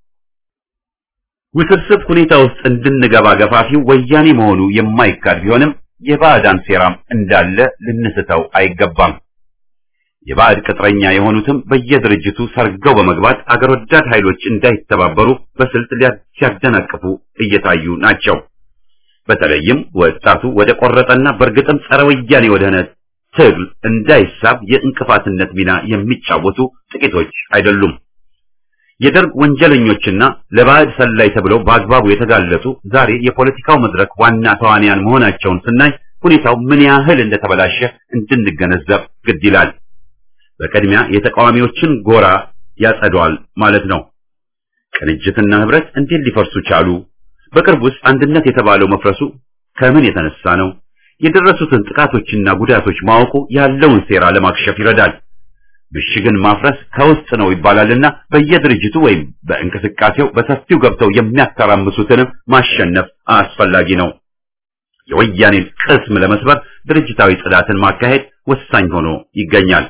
ውስብስብ ሁኔታ ውስጥ እንድንገባ ገፋፊው ወያኔ መሆኑ የማይካድ ቢሆንም የባዕዳን ሴራም እንዳለ ልንስተው አይገባም። የባዕድ ቅጥረኛ የሆኑትም በየድርጅቱ ሰርገው በመግባት አገር ወዳድ ኃይሎች እንዳይተባበሩ በስልት ሲያደናቅፉ እየታዩ ናቸው። በተለይም ወጣቱ ወደ ቆረጠና በእርግጥም ጸረ ወያኔ ወደሆነ ትግል እንዳይሳብ የእንቅፋትነት ሚና የሚጫወቱ ጥቂቶች አይደሉም። የደርግ ወንጀለኞችና ለባዕድ ሰላይ ተብለው በአግባቡ የተጋለጡ ዛሬ የፖለቲካው መድረክ ዋና ተዋንያን መሆናቸውን ስናይ ሁኔታው ምን ያህል እንደተበላሸ እንድንገነዘብ ግድ ይላል። በቅድሚያ የተቃዋሚዎችን ጎራ ያጸደዋል ማለት ነው። ቅንጅትና ህብረት እንዴት ሊፈርሱ ቻሉ? በቅርብ ውስጥ አንድነት የተባለው መፍረሱ ከምን የተነሳ ነው? የደረሱትን ጥቃቶችና ጉዳቶች ማወቁ ያለውን ሴራ ለማክሸፍ ይረዳል። ምሽግን ማፍረስ ከውስጥ ነው ይባላልና በየድርጅቱ ወይም በእንቅስቃሴው በሰፊው ገብተው የሚያተራምሱትንም ማሸነፍ አስፈላጊ ነው። የወያኔን ቅስም ለመስበር ድርጅታዊ ጽዳትን ማካሄድ ወሳኝ ሆኖ ይገኛል።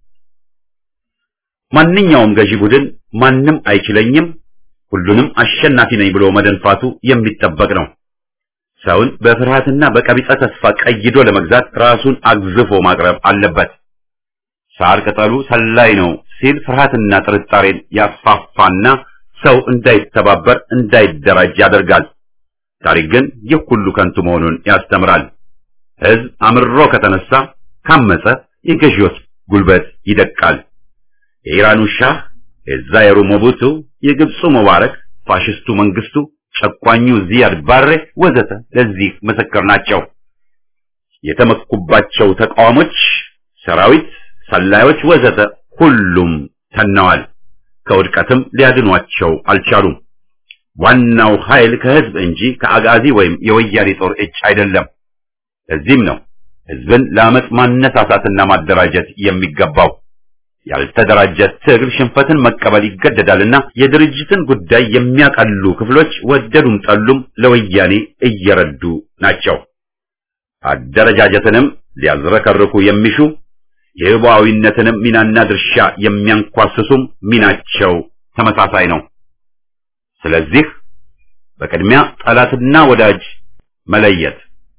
ማንኛውም ገዢ ቡድን ማንም አይችለኝም፣ ሁሉንም አሸናፊ ነኝ ብሎ መደንፋቱ የሚጠበቅ ነው። ሰውን በፍርሃትና በቀቢጸ ተስፋ ቀይዶ ለመግዛት ራሱን አግዝፎ ማቅረብ አለበት። ሳር ቅጠሉ ሰላይ ነው ሲል ፍርሃትና ጥርጣሬን ያስፋፋና ሰው እንዳይተባበር እንዳይደራጅ ያደርጋል። ታሪክ ግን ይህ ሁሉ ከንቱ መሆኑን ያስተምራል። ሕዝብ አምሮ ከተነሳ ካመፀ የገዢዎች ጉልበት ይደቃል። የኢራኑ ሻህ፣ የዛየሩ ሞቡቱ፣ የግብፁ ሙባረክ፣ ፋሽስቱ መንግስቱ፣ ጨቋኙ ዚያድ ባሬ ወዘተ ለዚህ ምስክር ናቸው። የተመኩባቸው ተቃዋሞች፣ ሰራዊት፣ ሰላዮች ወዘተ ሁሉም ተነዋል። ከውድቀትም ሊያድኗቸው አልቻሉም። ዋናው ኃይል ከህዝብ እንጂ ከአጋዚ ወይም የወያኔ ጦር እጅ አይደለም። ለዚህም ነው ህዝብን ለአመፅ ማነሳሳትና ማደራጀት የሚገባው። ያልተደራጀ ትግል ሽንፈትን መቀበል ይገደዳልና የድርጅትን ጉዳይ የሚያቀሉ ክፍሎች ወደዱም ጠሉም ለወያኔ እየረዱ ናቸው። አደረጃጀትንም ሊያዝረከርኩ የሚሹ የህቡዓዊነትንም ሚናና ድርሻ የሚያንኳስሱም ሚናቸው ተመሳሳይ ነው። ስለዚህ በቅድሚያ ጠላትና ወዳጅ መለየት፣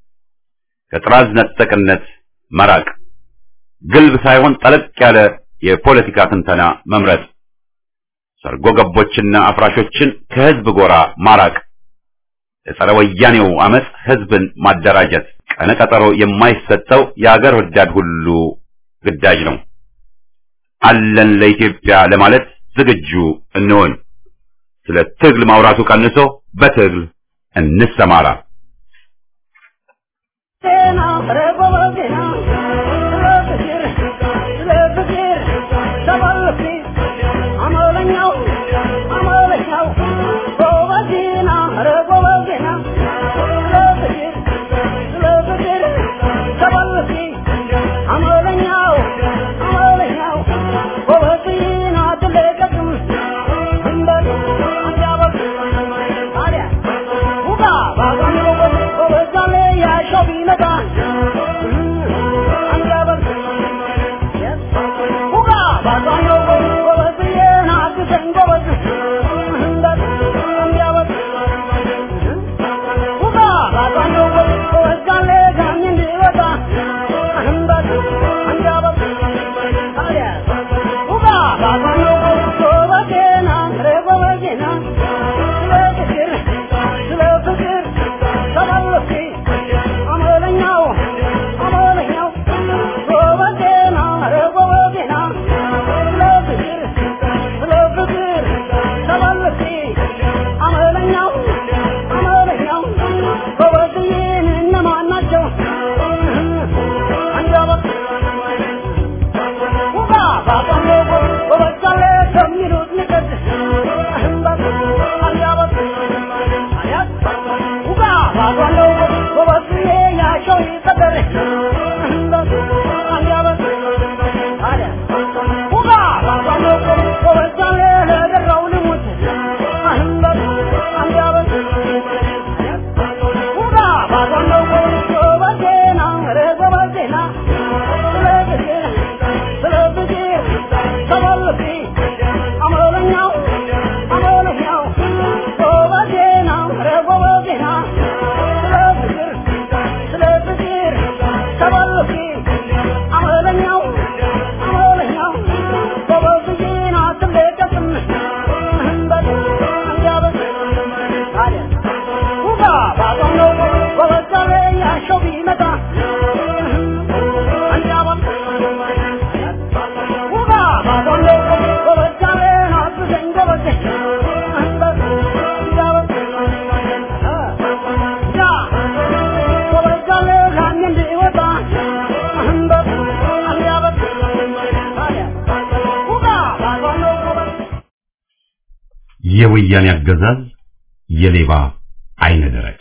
ከጥራዝ ነጠቅነት መራቅ፣ ግልብ ሳይሆን ጠለቅ ያለ የፖለቲካ ትንተና መምረጥ፣ ሰርጎ ገቦችና አፍራሾችን ከህዝብ ጎራ ማራቅ፣ ለጸረ ወያኔው አመፅ ህዝብን ማደራጀት፣ ቀነቀጠሮ የማይሰጠው የአገር ወዳድ ሁሉ ግዳጅ ነው። አለን ለኢትዮጵያ ለማለት ዝግጁ እንሆን። ስለ ትግል ማውራቱ ቀንሶ በትግል እንሰማራ።
Baba,
የወያኔ አገዛዝ የሌባ አይነ ደረቅ።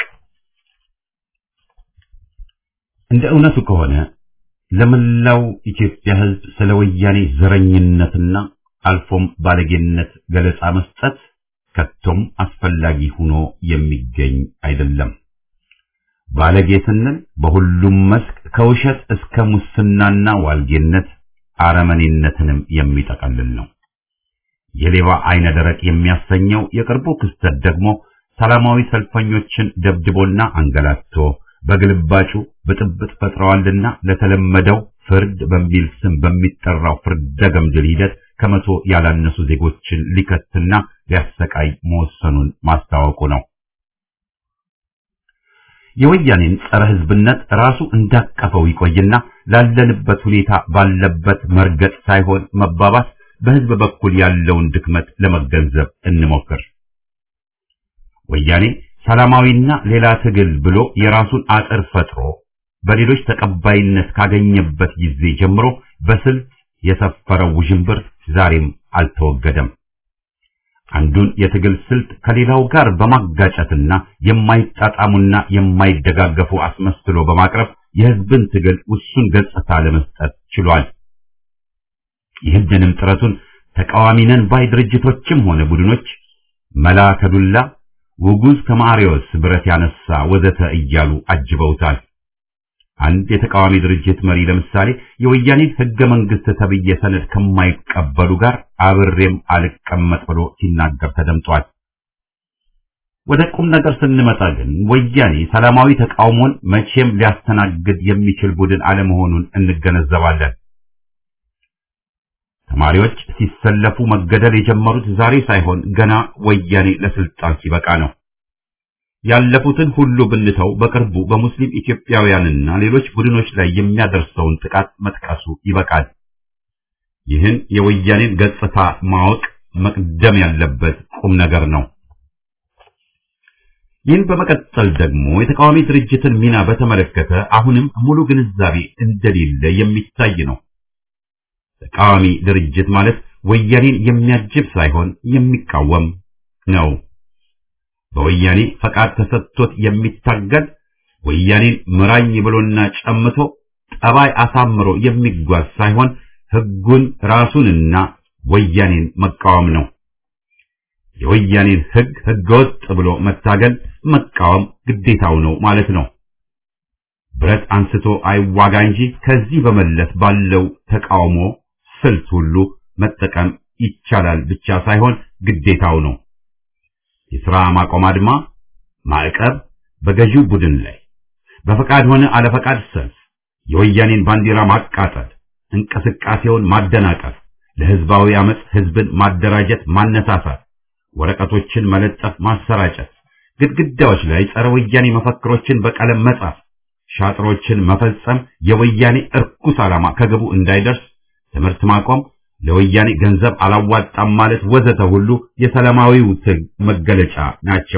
እንደ እውነቱ ከሆነ ለመላው ኢትዮጵያ ሕዝብ ስለ ወያኔ ዘረኝነትና አልፎም ባለጌነት ገለጻ መስጠት ከቶም አስፈላጊ ሆኖ የሚገኝ አይደለም። ባለጌ ስንል በሁሉም መስክ ከውሸት እስከ ሙስናና ዋልጌነት አረመኔነትንም የሚጠቀልል ነው። የሌባ አይነ ደረቅ የሚያሰኘው የቅርቡ ክስተት ደግሞ ሰላማዊ ሰልፈኞችን ደብድቦና አንገላቶ በግልባጩ ብጥብጥ ፈጥረዋልና ለተለመደው ፍርድ በሚል ስም በሚጠራው ፍርደ ገምድል ሂደት ከመቶ ያላነሱ ዜጎችን ሊከትና ሊያሰቃይ መወሰኑን ማስታወቁ ነው። የወያኔን ጸረ ሕዝብነት ራሱ እንዳቀፈው ይቆይና ላለንበት ሁኔታ ባለበት መርገጥ ሳይሆን መባባስ በሕዝብ በኩል ያለውን ድክመት ለመገንዘብ እንሞክር። ወያኔ ሰላማዊና ሌላ ትግል ብሎ የራሱን አጥር ፈጥሮ በሌሎች ተቀባይነት ካገኘበት ጊዜ ጀምሮ በስልት የሰፈረው ውዥንብር ዛሬም አልተወገደም። አንዱን የትግል ስልት ከሌላው ጋር በማጋጨትና የማይጣጣሙና የማይደጋገፉ አስመስሎ በማቅረብ የሕዝብን ትግል ውሱን ገጽታ ለመስጠት ችሏል። ይህንንም ጥረቱን ተቃዋሚ ነን ባይ ድርጅቶችም ሆነ ቡድኖች መላ ከዱላ ውጉዝ ከማሪዎስ ብረት ያነሳ ወዘተ እያሉ አጅበውታል። አንድ የተቃዋሚ ድርጅት መሪ ለምሳሌ የወያኔን ሕገ መንግሥት ተብዬ ሰነድ ከማይቀበሉ ጋር አብሬም አልቀመጥ ብሎ ሲናገር ተደምጧል። ወደ ቁም ነገር ስንመጣ ግን ወያኔ ሰላማዊ ተቃውሞን መቼም ሊያስተናግድ የሚችል ቡድን አለመሆኑን እንገነዘባለን። ተማሪዎች ሲሰለፉ መገደል የጀመሩት ዛሬ ሳይሆን ገና ወያኔ ለስልጣን ሲበቃ ነው። ያለፉትን ሁሉ ብንተው በቅርቡ በሙስሊም ኢትዮጵያውያንና ሌሎች ቡድኖች ላይ የሚያደርሰውን ጥቃት መጥቀሱ ይበቃል። ይህን የወያኔን ገጽታ ማወቅ መቅደም ያለበት ቁም ነገር ነው። ይህን በመቀጠል ደግሞ የተቃዋሚ ድርጅትን ሚና በተመለከተ አሁንም ሙሉ ግንዛቤ እንደሌለ የሚታይ ነው። ተቃዋሚ ድርጅት ማለት ወያኔን የሚያጅብ ሳይሆን የሚቃወም ነው። በወያኔ ፈቃድ ተሰጥቶት የሚታገል ወያኔን ምራኝ ብሎና ጨምቶ ጠባይ አሳምሮ የሚጓዝ ሳይሆን ሕጉን ራሱንና ወያኔን መቃወም ነው። የወያኔን ሕግ ሕገወጥ ብሎ መታገል መቃወም ግዴታው ነው ማለት ነው። ብረት አንስቶ አይዋጋ እንጂ ከዚህ በመለስ ባለው ተቃውሞ ስልት ሁሉ መጠቀም ይቻላል ብቻ ሳይሆን ግዴታው ነው። የሥራ ማቆም አድማ፣ ማዕቀብ በገዢው ቡድን ላይ በፈቃድ ሆነ አለፈቃድ ሰልፍ፣ የወያኔን ባንዲራ ማቃጠል፣ እንቅስቃሴውን ማደናቀፍ፣ ለሕዝባዊ አመፅ ሕዝብን ማደራጀት፣ ማነሳሳት፣ ወረቀቶችን መለጠፍ፣ ማሰራጨት፣ ግድግዳዎች ላይ ጸረ ወያኔ መፈክሮችን በቀለም መጻፍ፣ ሻጥሮችን መፈጸም የወያኔ እርኩስ ዓላማ ከግቡ እንዳይደርስ ትምህርት ማቆም ለወያኔ ገንዘብ አላዋጣም ማለት ወዘተ ሁሉ የሰላማዊው ትግል መገለጫ ናቸው።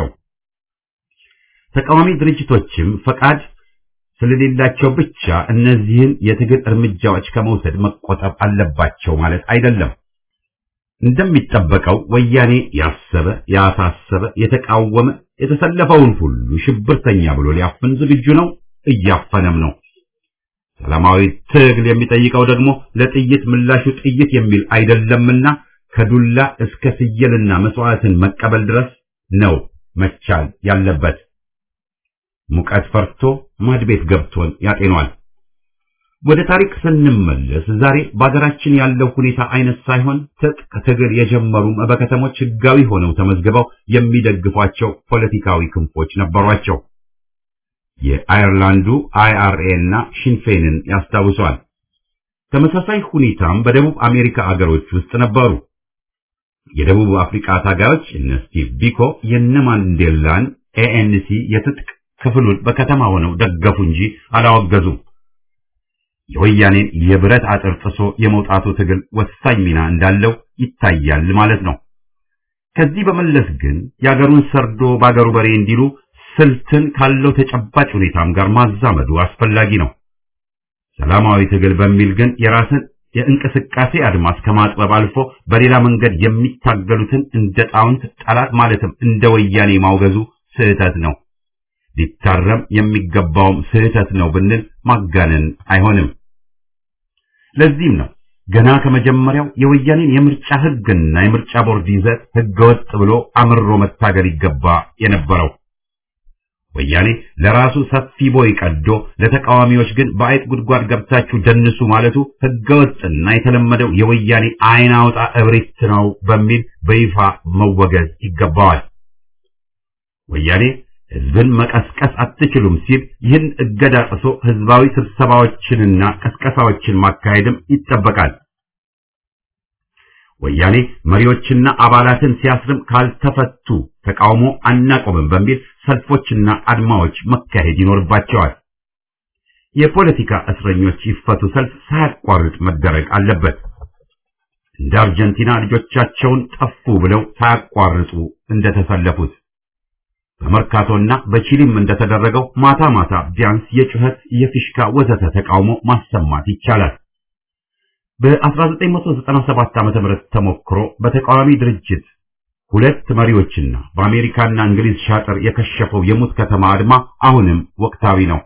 ተቃዋሚ ድርጅቶችም ፈቃድ ስለሌላቸው ብቻ እነዚህን የትግል እርምጃዎች ከመውሰድ መቆጠብ አለባቸው ማለት አይደለም። እንደሚጠበቀው ወያኔ ያሰበ፣ ያሳሰበ፣ የተቃወመ የተሰለፈውን ሁሉ ሽብርተኛ ብሎ ሊያፍን ዝግጁ ነው፣ እያፈነም ነው። ሰላማዊ ትግል የሚጠይቀው ደግሞ ለጥይት ምላሹ ጥይት የሚል አይደለምና ከዱላ እስከ ፍየልና መስዋዕትን መቀበል ድረስ ነው መቻል ያለበት። ሙቀት ፈርቶ ማድቤት ገብቶን ያጤኗል። ወደ ታሪክ ስንመለስ ዛሬ በአገራችን ያለው ሁኔታ አይነት ሳይሆን ትጥቅ ትግል የጀመሩም በከተሞች ሕጋዊ ሆነው ተመዝግበው የሚደግፏቸው ፖለቲካዊ ክንፎች ነበሯቸው። የአየርላንዱ አይአርኤ እና ሽንፌንን ያስታውሷል። ተመሳሳይ ሁኔታም በደቡብ አሜሪካ አገሮች ውስጥ ነበሩ። የደቡብ አፍሪካ ታጋዮች እነ ስቲቭ ቢኮ የነ ማንዴላን ኤኤንሲ የትጥቅ ክፍሉን በከተማ ሆነው ደገፉ እንጂ አላወገዙም። የወያኔን የብረት አጥር ጥሶ የመውጣቱ ትግል ወሳኝ ሚና እንዳለው ይታያል ማለት ነው። ከዚህ በመለስ ግን የአገሩን ሰርዶ በአገሩ በሬ እንዲሉ ስልትን ካለው ተጨባጭ ሁኔታም ጋር ማዛመዱ አስፈላጊ ነው። ሰላማዊ ትግል በሚል ግን የራስን የእንቅስቃሴ አድማስ ከማጥበብ አልፎ በሌላ መንገድ የሚታገሉትን እንደ ጣውንት ጠላት ማለትም እንደ ወያኔ ማውገዙ ስህተት ነው። ሊታረም የሚገባውም ስህተት ነው ብንል ማጋነን አይሆንም። ለዚህም ነው ገና ከመጀመሪያው የወያኔን የምርጫ ሕግና የምርጫ ቦርድ ይዘት ሕገወጥ ብሎ አምሮ መታገል ይገባ የነበረው። ወያኔ ለራሱ ሰፊ ቦይ ቀዶ ለተቃዋሚዎች ግን በአይጥ ጉድጓድ ገብታችሁ ደንሱ ማለቱ ሕገወጥና የተለመደው የወያኔ አይን አውጣ እብሪት ነው በሚል በይፋ መወገዝ ይገባዋል። ወያኔ ሕዝብን መቀስቀስ አትችሉም ሲል ይህን እገዳ ጥሶ ሕዝባዊ ስብሰባዎችንና ቀስቀሳዎችን ማካሄድም ይጠበቃል። ወያኔ መሪዎችና አባላትን ሲያስርም ካልተፈቱ ተቃውሞ አናቆምም በሚል ሰልፎችና አድማዎች መካሄድ ይኖርባቸዋል። የፖለቲካ እስረኞች ይፈቱ ሰልፍ ሳያቋርጥ መደረግ አለበት። እንደ አርጀንቲና ልጆቻቸውን ጠፉ ብለው ሳያቋርጡ እንደተሰለፉት በመርካቶና በቺሊም እንደተደረገው ማታ ማታ ቢያንስ የጩኸት፣ የፊሽካ ወዘተ ተቃውሞ ማሰማት ይቻላል። በ1997 ዓ.ም ተሞክሮ በተቃዋሚ ድርጅት ሁለት መሪዎችና በአሜሪካና እንግሊዝ ሻጥር የከሸፈው የሙት ከተማ አድማ አሁንም ወቅታዊ ነው።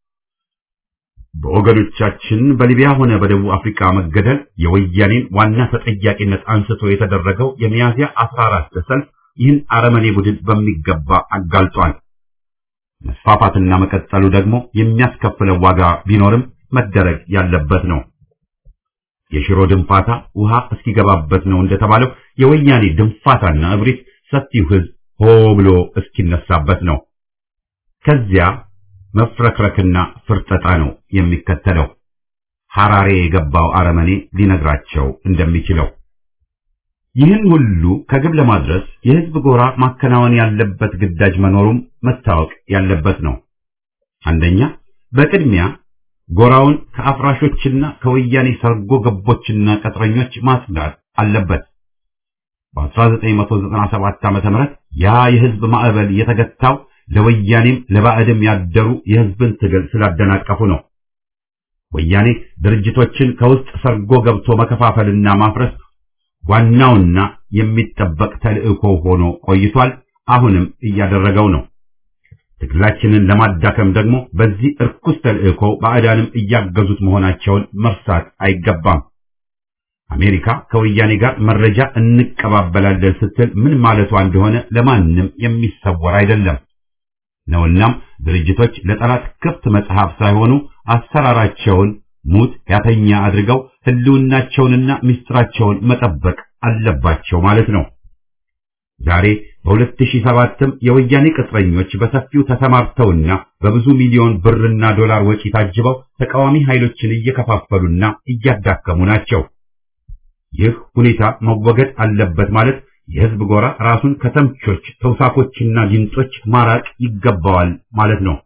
በወገኖቻችን በሊቢያ ሆነ በደቡብ አፍሪካ መገደል የወያኔን ዋና ተጠያቂነት አንስቶ የተደረገው የሚያዝያ 14 ሰልፍ ይህን አረመኔ ቡድን በሚገባ አጋልጧል። መስፋፋትና መቀጠሉ ደግሞ የሚያስከፍለው ዋጋ ቢኖርም መደረግ ያለበት ነው። የሽሮ ድንፋታ ውሃ እስኪገባበት ነው እንደተባለው የወያኔ ድንፋታና እብሪት ሰፊው ሕዝብ ሆ ብሎ እስኪነሳበት ነው። ከዚያ መፍረክረክና ፍርጠጣ ነው የሚከተለው። ሐራሬ የገባው አረመኔ ሊነግራቸው እንደሚችለው ይህን ሁሉ ከግብ ለማድረስ የሕዝብ ጎራ ማከናወን ያለበት ግዳጅ መኖሩም መታወቅ ያለበት ነው። አንደኛ በቅድሚያ ጎራውን ከአፍራሾችና ከወያኔ ሰርጎ ገቦችና ቅጥረኞች ማጽዳት አለበት። በ1997 ዓ.ም ያ የሕዝብ ማዕበል የተገታው ለወያኔም ለባዕድም ያደሩ የሕዝብን ትግል ስላደናቀፉ ነው። ወያኔ ድርጅቶችን ከውስጥ ሰርጎ ገብቶ መከፋፈልና ማፍረስ ዋናውና የሚጠበቅ ተልእኮ ሆኖ ቆይቷል። አሁንም እያደረገው ነው። ትግላችንን ለማዳከም ደግሞ በዚህ እርኩስ ተልእኮ ባዕዳንም እያገዙት መሆናቸውን መርሳት አይገባም። አሜሪካ ከወያኔ ጋር መረጃ እንቀባበላለን ስትል ምን ማለቷ እንደሆነ ለማንም የሚሰወር አይደለም ነውናም ድርጅቶች ለጠላት ክፍት መጽሐፍ ሳይሆኑ አሰራራቸውን ሙት ያተኛ አድርገው ህልውናቸውንና ምስጢራቸውን መጠበቅ አለባቸው ማለት ነው። ዛሬ በ2007ም የወያኔ ቅጥረኞች በሰፊው ተሰማርተውና በብዙ ሚሊዮን ብርና ዶላር ወጪ ታጅበው ተቃዋሚ ኃይሎችን እየከፋፈሉና እያዳከሙ ናቸው። ይህ ሁኔታ መወገድ አለበት ማለት የህዝብ ጎራ ራሱን ከተምቾች ተውሳኮችና ጊንጦች ማራቅ ይገባዋል ማለት ነው።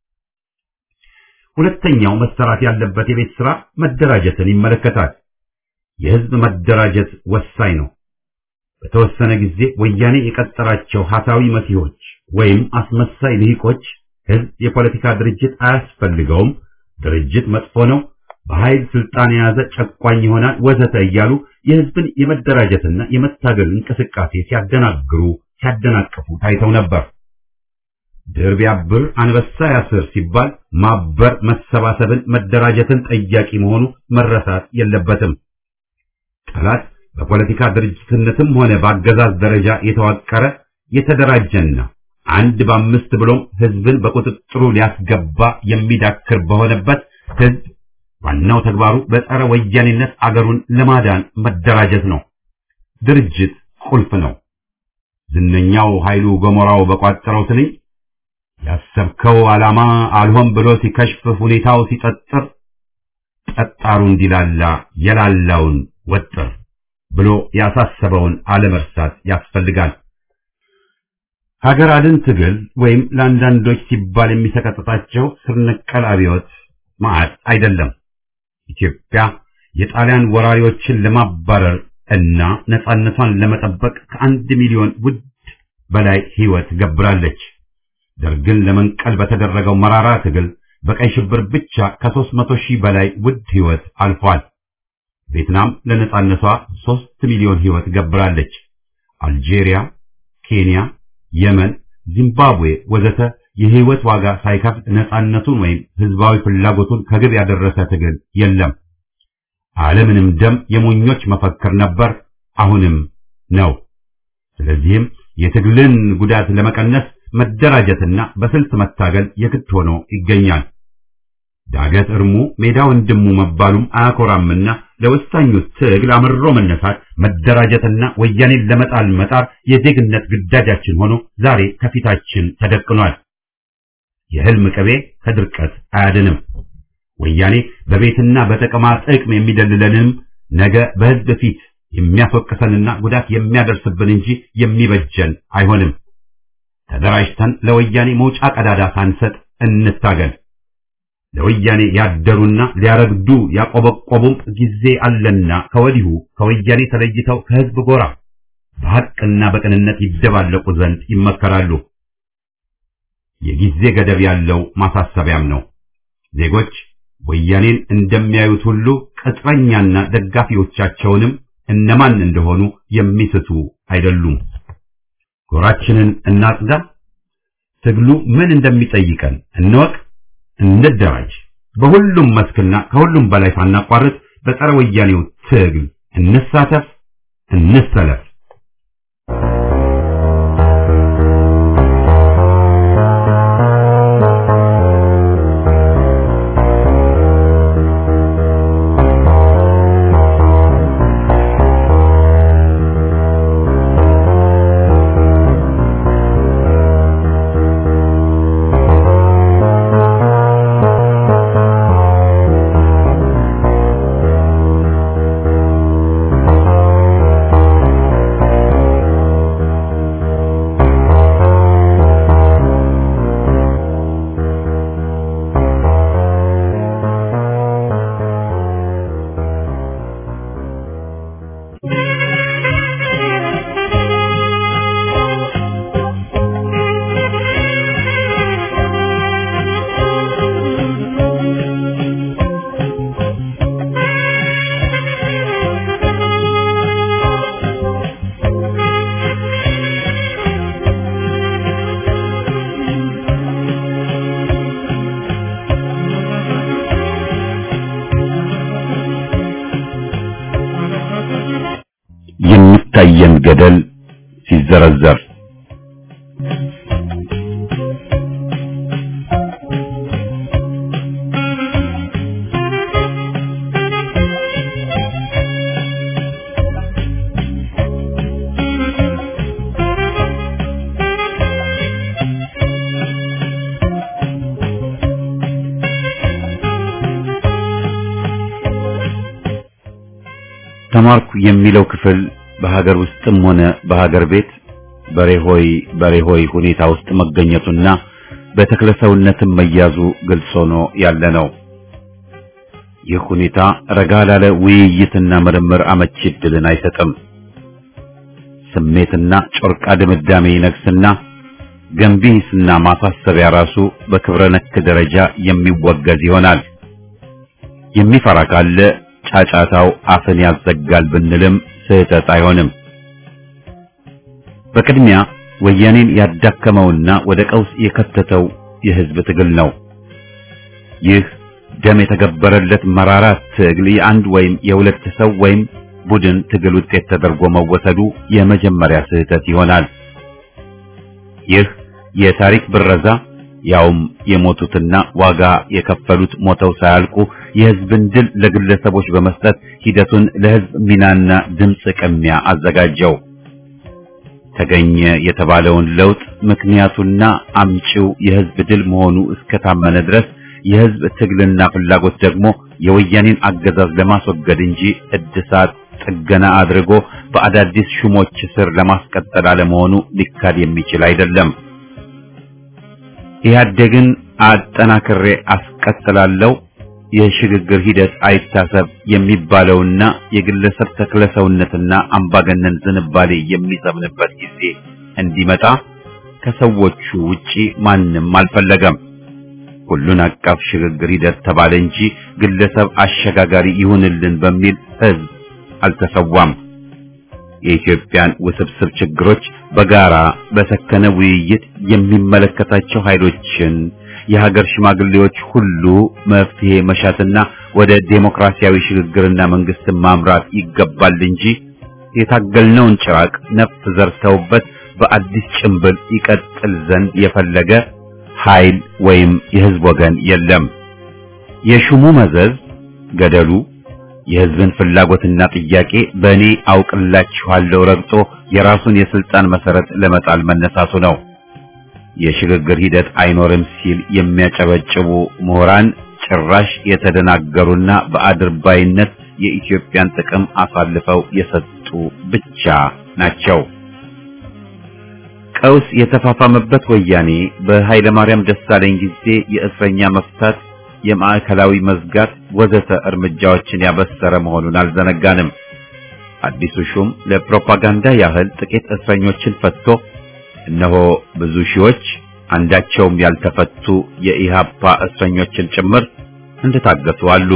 ሁለተኛው መሰራት ያለበት የቤት ሥራ መደራጀትን ይመለከታል። የህዝብ መደራጀት ወሳኝ ነው። በተወሰነ ጊዜ ወያኔ የቀጠራቸው ሀሳዊ መሲሆች ወይም አስመሳይ ልሂቆች ህዝብ የፖለቲካ ድርጅት አያስፈልገውም፣ ድርጅት መጥፎ ነው፣ በኃይል ስልጣን የያዘ ጨቋኝ ይሆናል ወዘተ እያሉ የህዝብን የመደራጀትና የመታገል እንቅስቃሴ ሲያደናግሩ ሲያደናቅፉ ታይተው ነበር። ድር ቢያብር አንበሳ ያስር ሲባል ማበር መሰባሰብን፣ መደራጀትን ጠያቂ መሆኑ መረሳት የለበትም። ጠላት በፖለቲካ ድርጅትነትም ሆነ በአገዛዝ ደረጃ የተዋቀረ የተደራጀና አንድ በአምስት ብሎም ህዝብን በቁጥጥሩ ሊያስገባ የሚዳክር በሆነበት ህዝብ ዋናው ተግባሩ በጸረ ወያኔነት አገሩን ለማዳን መደራጀት ነው። ድርጅት ቁልፍ ነው። ዝነኛው ኃይሉ ገሞራው በቋጠረው ትንኝ ያሰብከው ዓላማ አልሆን ብሎ ሲከሽፍ ሁኔታው ሲጠጥር ጠጣሩ እንዲላላ የላላውን ወጥር ብሎ ያሳሰበውን አለመርሳት ያስፈልጋል። ሀገር አድን ትግል ወይም ለአንዳንዶች ሲባል የሚሰቀጥጣቸው ስር ነቀል አብዮት ማዕት አይደለም። ኢትዮጵያ የጣሊያን ወራሪዎችን ለማባረር እና ነጻነቷን ለመጠበቅ ከአንድ ሚሊዮን ውድ በላይ ህይወት ገብራለች። ደርግን ለመንቀል በተደረገው መራራ ትግል በቀይ ሽብር ብቻ ከሦስት መቶ ሺህ በላይ ውድ ህይወት አልፏል። ቪየትናም ለነጻነቷ ሦስት ሚሊዮን ሕይወት ገብራለች። አልጄሪያ፣ ኬንያ፣ የመን፣ ዚምባብዌ ወዘተ የሕይወት ዋጋ ሳይከፍል ነጻነቱን ወይም ሕዝባዊ ፍላጎቱን ከግብ ያደረሰ ትግል የለም። ዓለምንም ደም የሞኞች መፈክር ነበር፣ አሁንም ነው። ስለዚህም የትግልን ጉዳት ለመቀነስ መደራጀትና በስልት መታገል የግድ ሆኖ ይገኛል። ዳገት እርሙ ሜዳ ወንድሙ መባሉም አያኮራምና ለወሳኙ ትግል አምሮ መነሳት፣ መደራጀትና ወያኔን ለመጣል መጣር የዜግነት ግዳጃችን ሆኖ ዛሬ ከፊታችን ተደቅኗል። የህልም ቅቤ ከድርቀት አያድንም። ወያኔ በቤትና በጥቅማ ጥቅም የሚደልለንም ነገ በህዝብ ፊት የሚያስወቅሰንና ጉዳት የሚያደርስብን እንጂ የሚበጀን አይሆንም። ተደራጅተን ለወያኔ መውጫ ቀዳዳ ሳንሰጥ እንታገል። ለወያኔ ያደሩና ሊያረግዱ ያቆበቆቡም ጊዜ አለና ከወዲሁ ከወያኔ ተለይተው ከህዝብ ጎራ በሐቅና በቅንነት ይደባለቁ ዘንድ ይመከራሉ። የጊዜ ገደብ ያለው ማሳሰቢያም ነው። ዜጎች ወያኔን እንደሚያዩት ሁሉ ቅጥረኛና ደጋፊዎቻቸውንም እነማን እንደሆኑ የሚስቱ አይደሉም። ጎራችንን እናጽዳ፣ ትግሉ ምን እንደሚጠይቀን እንወቅ፣ እንደራጅ። በሁሉም መስክና ከሁሉም በላይ ሳናቋርጥ በጸረ ወያኔው ትግል እንሳተፍ፣ እንሰለፍ። የሚታየን ገደል ሲዘረዘር ተማርኩ የሚለው ክፍል በሀገር ውስጥም ሆነ በሀገር ቤት በሬሆይ በሬሆይ ሁኔታ ውስጥ መገኘቱና በተክለሰውነትም መያዙ ግልጽ ሆኖ ያለ ነው። ይህ ሁኔታ ረጋ ላለ ውይይትና ምርምር አመቺ ዕድልን አይሰጥም። ስሜትና ጮርቃ ድምዳሜ ይነግስና ገንቢ ሂስና ማሳሰቢያ ራሱ በክብረ ነክ ደረጃ የሚወገዝ ይሆናል። የሚፈራ ካለ ጫጫታው አፍን ያዘጋል ብንልም ስህተት አይሆንም። በቅድሚያ ወያኔን ያዳከመውና ወደ ቀውስ የከተተው የህዝብ ትግል ነው። ይህ ደም የተገበረለት መራራ ትግል የአንድ ወይም የሁለት ሰው ወይም ቡድን ትግል ውጤት ተደርጎ መወሰዱ የመጀመሪያ ስህተት ይሆናል። ይህ የታሪክ ብረዛ ያውም የሞቱትና ዋጋ የከፈሉት ሞተው ሳያልቁ የህዝብን ድል ለግለሰቦች በመስጠት ሂደቱን ለህዝብ ሚናና ድምፅ ቅሚያ አዘጋጀው። ተገኘ የተባለውን ለውጥ ምክንያቱና አምጪው የህዝብ ድል መሆኑ እስከታመነ ድረስ የህዝብ ትግልና ፍላጎት ደግሞ የወያኔን አገዛዝ ለማስወገድ እንጂ እድሳት ጥገና አድርጎ በአዳዲስ ሹሞች ስር ለማስቀጠል አለመሆኑ ሊካድ የሚችል አይደለም። ኢህአዴግን አጠናክሬ አስቀጥላለሁ የሽግግር ሂደት አይታሰብ የሚባለውና የግለሰብ ተክለሰውነትና አምባገነን ዝንባሌ የሚሰምንበት ጊዜ እንዲመጣ ከሰዎቹ ውጪ ማንም አልፈለገም። ሁሉን አቀፍ ሽግግር ሂደት ተባለ እንጂ ግለሰብ አሸጋጋሪ ይሁንልን በሚል ህዝብ አልተሰዋም። የኢትዮጵያን ውስብስብ ችግሮች በጋራ በሰከነ ውይይት የሚመለከታቸው ኃይሎችን የሀገር ሽማግሌዎች ሁሉ መፍትሄ መሻትና ወደ ዴሞክራሲያዊ ሽግግርና መንግስትን ማምራት ይገባል እንጂ የታገልነውን ጭራቅ ነፍስ ዘርተውበት በአዲስ ጭንብል ይቀጥል ዘንድ የፈለገ ኃይል ወይም የህዝብ ወገን የለም። የሹሙ መዘዝ ገደሉ የህዝብን ፍላጎትና ጥያቄ በእኔ አውቅላችኋለሁ ረግጦ የራሱን የስልጣን መሰረት ለመጣል መነሳቱ ነው። የሽግግር ሂደት አይኖርም ሲል የሚያጨበጭቡ ምሁራን ጭራሽ የተደናገሩና በአድርባይነት የኢትዮጵያን ጥቅም አሳልፈው የሰጡ ብቻ ናቸው። ቀውስ የተፋፋመበት ወያኔ በኃይለ ማርያም ደሳለኝ ጊዜ የእስረኛ መፍታት፣ የማዕከላዊ መዝጋት ወዘተ እርምጃዎችን ያበሰረ መሆኑን አልዘነጋንም። አዲሱ ሹም ለፕሮፓጋንዳ ያህል ጥቂት እስረኞችን ፈትቶ እነሆ ብዙ ሺዎች አንዳቸውም ያልተፈቱ የኢሃፓ እስረኞችን ጭምር እንደታገቱ አሉ።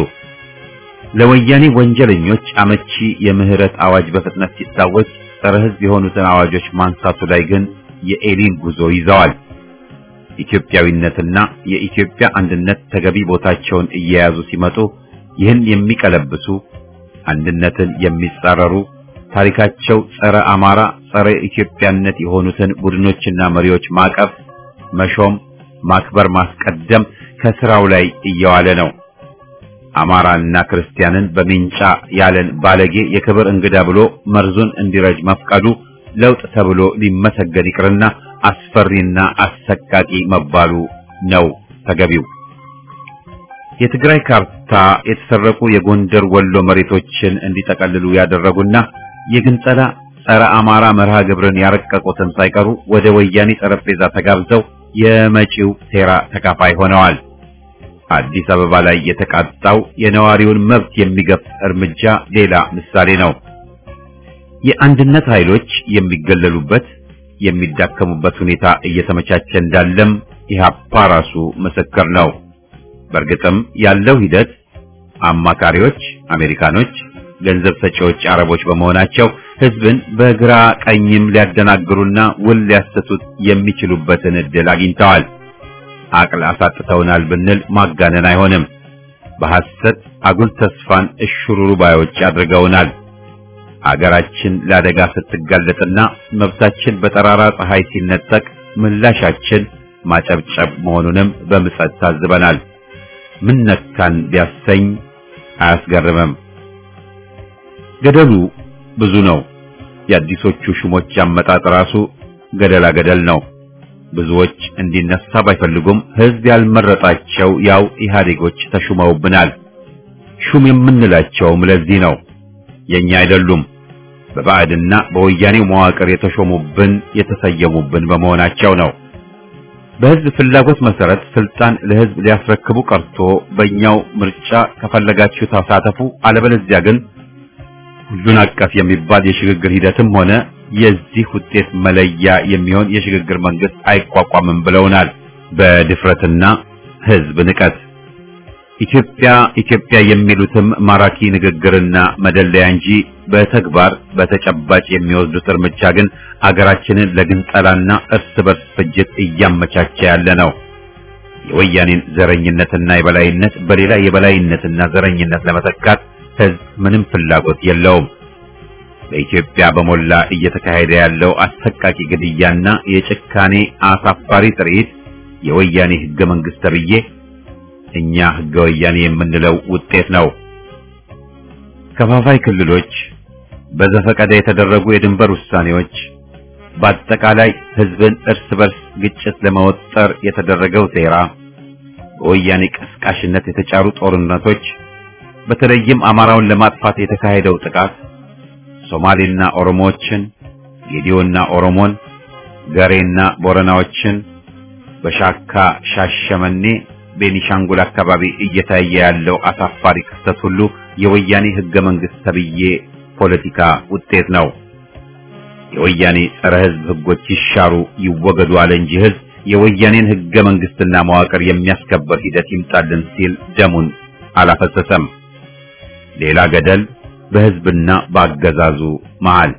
ለወያኔ ወንጀለኞች አመቺ የምህረት አዋጅ በፍጥነት ሲታወጅ ጸረ ሕዝብ የሆኑትን አዋጆች ማንሳቱ ላይ ግን የኤሊን ጉዞ ይዘዋል። ኢትዮጵያዊነትና የኢትዮጵያ አንድነት ተገቢ ቦታቸውን እየያዙ ሲመጡ ይህን የሚቀለብሱ አንድነትን የሚጻረሩ ታሪካቸው ጸረ አማራ፣ ጸረ ኢትዮጵያነት የሆኑትን ቡድኖችና መሪዎች ማቀፍ፣ መሾም፣ ማክበር፣ ማስቀደም ከስራው ላይ እየዋለ ነው። አማራና ክርስቲያንን በሚንጫ ያለን ባለጌ የክብር እንግዳ ብሎ መርዙን እንዲረጅ መፍቀዱ ለውጥ ተብሎ ሊመሰገን ይቅርና አስፈሪና አሰቃቂ መባሉ ነው ተገቢው። የትግራይ ካርታ የተሰረቁ የጎንደር ወሎ መሬቶችን እንዲጠቀልሉ ያደረጉና የግንጸላ ጸረ አማራ መርሃ ግብርን ያረቀቁትን ሳይቀሩ ወደ ወያኔ ጠረጴዛ ተጋብዘው የመጪው ሴራ ተካፋይ ሆነዋል። አዲስ አበባ ላይ የተቃጣው የነዋሪውን መብት የሚገፍ እርምጃ ሌላ ምሳሌ ነው። የአንድነት ኃይሎች የሚገለሉበት የሚዳከሙበት ሁኔታ እየተመቻቸ እንዳለም ኢህአፓ ራሱ ምስክር ነው። በእርግጥም ያለው ሂደት አማካሪዎች አሜሪካኖች፣ ገንዘብ ሰጪዎች አረቦች በመሆናቸው ህዝብን በግራ ቀኝም ሊያደናግሩና ውል ሊያሰቱት የሚችሉበትን እድል አግኝተዋል። አቅል አሳጥተውናል ብንል ማጋነን አይሆንም። በሐሰት አጉል ተስፋን እሽሩሩ ባዮች አድርገውናል። አገራችን ለአደጋ ስትጋለጥና መብታችን በጠራራ ፀሐይ ሲነጠቅ ምላሻችን ማጨብጨብ መሆኑንም በምጸት ታዝበናል። ምን ነካን ቢያሰኝ አያስገርምም። ገደሉ ብዙ ነው። የአዲሶቹ ሹሞች አመጣጥ ራሱ ገደላ ገደል ነው። ብዙዎች እንዲነሳ ባይፈልጉም ህዝብ ያልመረጣቸው ያው ኢህአዴጎች ተሹመውብናል። ሹም የምንላቸውም ለዚህ ነው። የኛ አይደሉም። በባዕድና በወያኔው መዋቅር የተሾሙብን የተሰየሙብን በመሆናቸው ነው። በህዝብ ፍላጎት መሰረት ስልጣን ለህዝብ ሊያስረክቡ ቀርቶ በእኛው ምርጫ ከፈለጋችሁ ተሳተፉ፣ አለበለዚያ ግን ሁሉን አቀፍ የሚባል የሽግግር ሂደትም ሆነ የዚህ ውጤት መለያ የሚሆን የሽግግር መንግስት አይቋቋምም ብለውናል። በድፍረትና ህዝብ ንቀት ኢትዮጵያ ኢትዮጵያ የሚሉትም ማራኪ ንግግርና መደለያ እንጂ በተግባር በተጨባጭ የሚወስዱት እርምጃ ግን አገራችንን ለግንጠላና እርስ በርስ ፍጅት እያመቻቸ ያለ ነው። የወያኔን ዘረኝነትና የበላይነት በሌላ የበላይነትና ዘረኝነት ለመተካት ህዝብ ምንም ፍላጎት የለውም። በኢትዮጵያ በሞላ እየተካሄደ ያለው አሰቃቂ ግድያና የጭካኔ አሳፋሪ ትርኢት የወያኔ ህገ መንግስት ተብዬ እኛ ህገ ወያኔ የምንለው ውጤት ነው። ከፋፋይ ክልሎች፣ በዘፈቀደ የተደረጉ የድንበር ውሳኔዎች፣ በአጠቃላይ ህዝብን እርስ በርስ ግጭት ለመወጠር የተደረገው ሴራ፣ በወያኔ ቀስቃሽነት የተጫሩ ጦርነቶች፣ በተለይም አማራውን ለማጥፋት የተካሄደው ጥቃት ሶማሌና ኦሮሞዎችን፣ ጌዲዮና ኦሮሞን፣ ገሬና ቦረናዎችን በሻካ ሻሸመኔ ቤኒሻንጉል አካባቢ እየታየ ያለው አሳፋሪ ክስተት ሁሉ የወያኔ ህገ መንግስት ተብዬ ፖለቲካ ውጤት ነው። የወያኔ ጸረ ህዝብ ህጎች ይሻሩ ይወገዱ አለ እንጂ ህዝብ የወያኔን ህገ መንግስትና መዋቅር የሚያስከበር ሂደት ይምጣልን ሲል ደሙን አላፈሰሰም። ሌላ ገደል በህዝብና በአገዛዙ መሃል።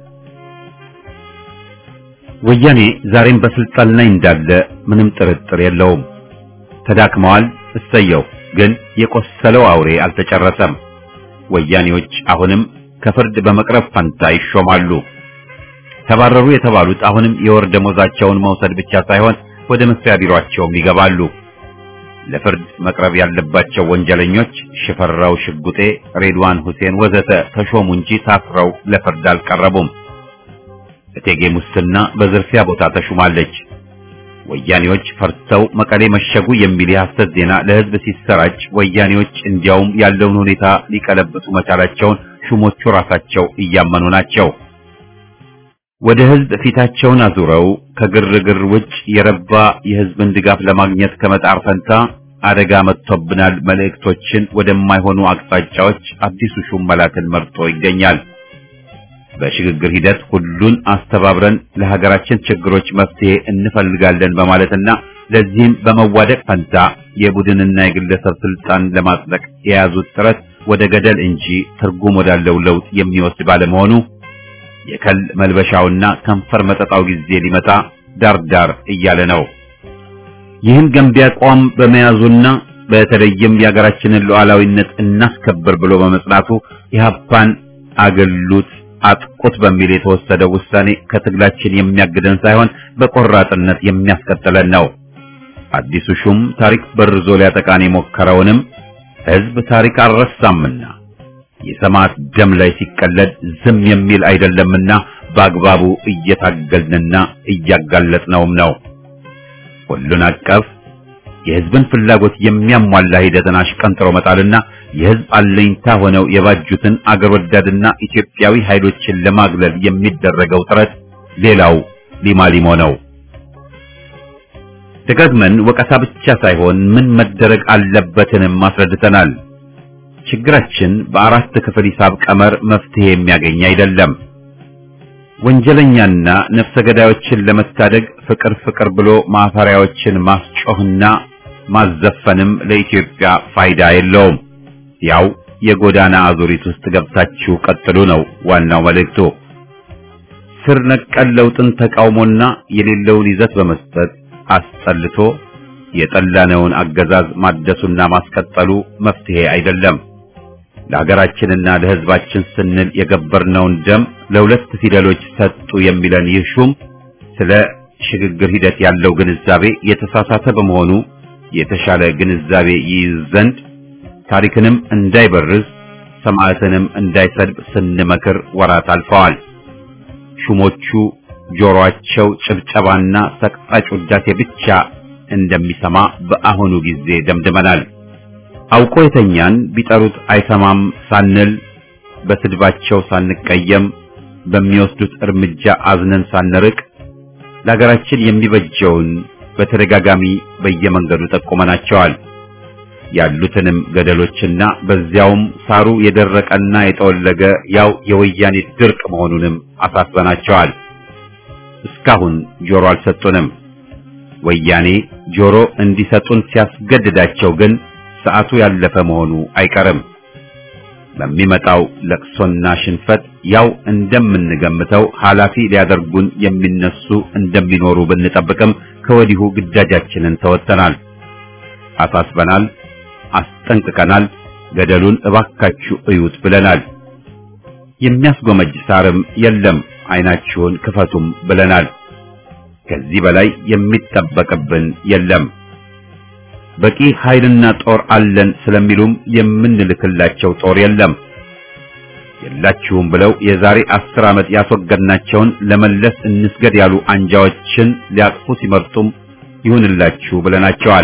ወያኔ ዛሬም በስልጣን ላይ እንዳለ ምንም ጥርጥር የለውም። ተዳክመዋል፣ እሰየው። ግን የቆሰለው አውሬ አልተጨረሰም። ወያኔዎች አሁንም ከፍርድ በመቅረብ ፈንታ ይሾማሉ። ተባረሩ የተባሉት አሁንም የወር ደሞዛቸውን መውሰድ ብቻ ሳይሆን ወደ መስሪያ ቢሮአቸውም ይገባሉ። ለፍርድ መቅረብ ያለባቸው ወንጀለኞች ሽፈራው ሽጉጤ፣ ሬድዋን ሁሴን ወዘተ ተሾሙ እንጂ ታስረው ለፍርድ አልቀረቡም። እቴጌ ሙስና በዝርፊያ ቦታ ተሹማለች። ወያኔዎች ፈርተው መቀሌ መሸጉ የሚል የሐሰት ዜና ለህዝብ ሲሰራጭ ወያኔዎች እንዲያውም ያለውን ሁኔታ ሊቀለብሱ መቻላቸውን ሹሞቹ ራሳቸው እያመኑ ናቸው። ወደ ህዝብ ፊታቸውን አዙረው ከግርግር ውጭ የረባ የህዝብን ድጋፍ ለማግኘት ከመጣር ፈንታ አደጋ መጥቶብናል መልእክቶችን ወደማይሆኑ አቅጣጫዎች አዲሱ ሹም መላክን መርጦ ይገኛል። በሽግግር ሂደት ሁሉን አስተባብረን ለሀገራችን ችግሮች መፍትሄ እንፈልጋለን በማለትና ለዚህም በመዋደቅ ፈንታ የቡድንና የግለሰብ ስልጣን ለማጽደቅ የያዙት ጥረት ወደ ገደል እንጂ ትርጉም ወዳለው ለውጥ የሚወስድ ባለመሆኑ የከል መልበሻውና ከንፈር መጠጣው ጊዜ ሊመጣ ዳርዳር እያለ ነው። ይህን ገንቢ አቋም በመያዙና በተለይም የሀገራችንን ሉዓላዊነት እናስከብር ብሎ በመጽናቱ ኢህአፓን አገሉት አጥቁት በሚል የተወሰደው ውሳኔ ከትግላችን የሚያግደን ሳይሆን በቆራጥነት የሚያስቀጥለን ነው። አዲሱ ሹም ታሪክ በርዞ ሊያጠቃን የሞከረውንም ህዝብ ታሪክ አልረሳምና የሰማዕት ደም ላይ ሲቀለድ ዝም የሚል አይደለምና በአግባቡ እየታገልንና እያጋለጥነውም ነው። ሁሉን አቀፍ የህዝብን ፍላጎት የሚያሟላ ሂደትን አሽቀንጥሮ መጣልና የህዝብ አለኝታ ሆነው የባጁትን አገር ወዳድና ኢትዮጵያዊ ኃይሎችን ለማግለል የሚደረገው ጥረት ሌላው ሊማሊሞ ነው። ደጋግመን ወቀሳ ብቻ ሳይሆን ምን መደረግ አለበትንም አስረድተናል። ችግራችን በአራት ክፍል ሂሳብ ቀመር መፍትሄ የሚያገኝ አይደለም። ወንጀለኛና ነፍሰ ገዳዮችን ለመታደግ ፍቅር ፍቅር ብሎ ማፈሪያዎችን ማስጮህና ማዘፈንም ለኢትዮጵያ ፋይዳ የለውም። ያው የጎዳና አዙሪት ውስጥ ገብታችሁ ቀጥሉ ነው ዋናው መልእክቱ። ስር ነቀል ለውጥን ተቃውሞና የሌለውን ይዘት በመስጠት አስጠልቶ የጠላነውን አገዛዝ ማደሱና ማስቀጠሉ መፍትሄ አይደለም። ለሀገራችንና ለሕዝባችን ስንል የገበርነውን ደም ለሁለት ፊደሎች ሰጡ የሚለን ይህ ሹም ስለ ሽግግር ሂደት ያለው ግንዛቤ የተሳሳተ በመሆኑ የተሻለ ግንዛቤ ይይዝ ዘንድ ታሪክንም እንዳይበርዝ ሰማዕትንም እንዳይሰድብ ስንመክር ወራት አልፈዋል። ሹሞቹ ጆሮአቸው ጭብጨባና ሰቅጣጭ ውዳሴ ብቻ እንደሚሰማ በአሁኑ ጊዜ ደምድመናል። አውቆ የተኛን ቢጠሩት አይሰማም ሳንል በስድባቸው ሳንቀየም በሚወስዱት እርምጃ አዝነን ሳንርቅ ለሀገራችን የሚበጀውን በተደጋጋሚ በየመንገዱ ጠቁመናቸዋል። ያሉትንም ገደሎችና በዚያውም ሳሩ የደረቀና የጠወለገ ያው የወያኔ ድርቅ መሆኑንም አሳስበናቸዋል። እስካሁን ጆሮ አልሰጡንም። ወያኔ ጆሮ እንዲሰጡን ሲያስገድዳቸው ግን ሰዓቱ ያለፈ መሆኑ አይቀርም። በሚመጣው ለቅሶና ሽንፈት ያው እንደምንገምተው ኃላፊ ሊያደርጉን የሚነሱ እንደሚኖሩ ብንጠብቅም ከወዲሁ ግዳጃችንን ተወጥተናል፣ አሳስበናል፣ አስጠንቅቀናል፣ ገደሉን እባካችሁ እዩት ብለናል። የሚያስጎመጅ ሳርም የለም፣ አይናችሁን ክፈቱም ብለናል። ከዚህ በላይ የሚጠበቅብን የለም። በቂ ኃይልና ጦር አለን ስለሚሉም የምንልክላቸው ጦር የለም። የላችሁም ብለው የዛሬ አስር ዓመት ያስወገድናቸውን ለመለስ እንስገድ ያሉ አንጃዎችን ሊያቅፉ ሲመርጡም ይሁንላችሁ ብለናቸዋል።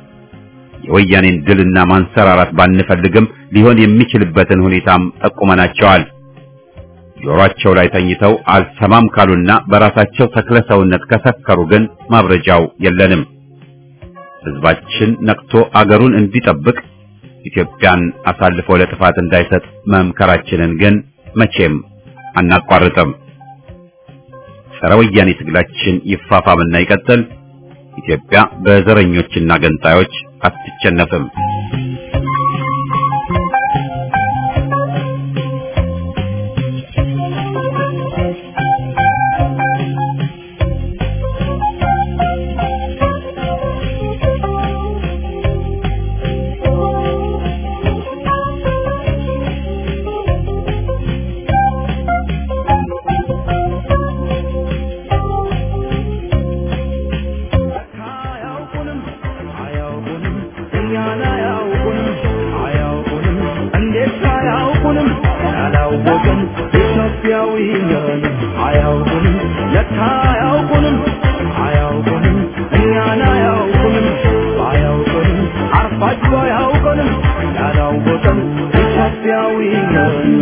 የወያኔን ድልና ማንሰራራት ባንፈልግም ሊሆን የሚችልበትን ሁኔታም ጠቁመናቸዋል። ጆሮአቸው ላይ ተኝተው አልሰማም ካሉና በራሳቸው ተክለ ሰውነት ከሰከሩ ግን ማብረጃው የለንም። ሕዝባችን ነቅቶ አገሩን እንዲጠብቅ ኢትዮጵያን አሳልፎ ለጥፋት እንዳይሰጥ መምከራችንን ግን መቼም አናቋርጥም። ጸረ ወያኔ ትግላችን ይፋፋምና ይቀጥል። ኢትዮጵያ በዘረኞችና ገንጣዮች አትቸነፍም።
አያውቁንም አያውቁንም እኛን አያውቁንም አያውቁንም እንዴት አያውቁንም ያላወቅን ኢትዮጵያዊ ነን አያውቁንም ለካ አያውቁንም አያውቁንም እኛን አያውቁንም አያውቁንም አርፋችሁ አያውቁንም ያላወቅን ኢትዮጵያዊ ነን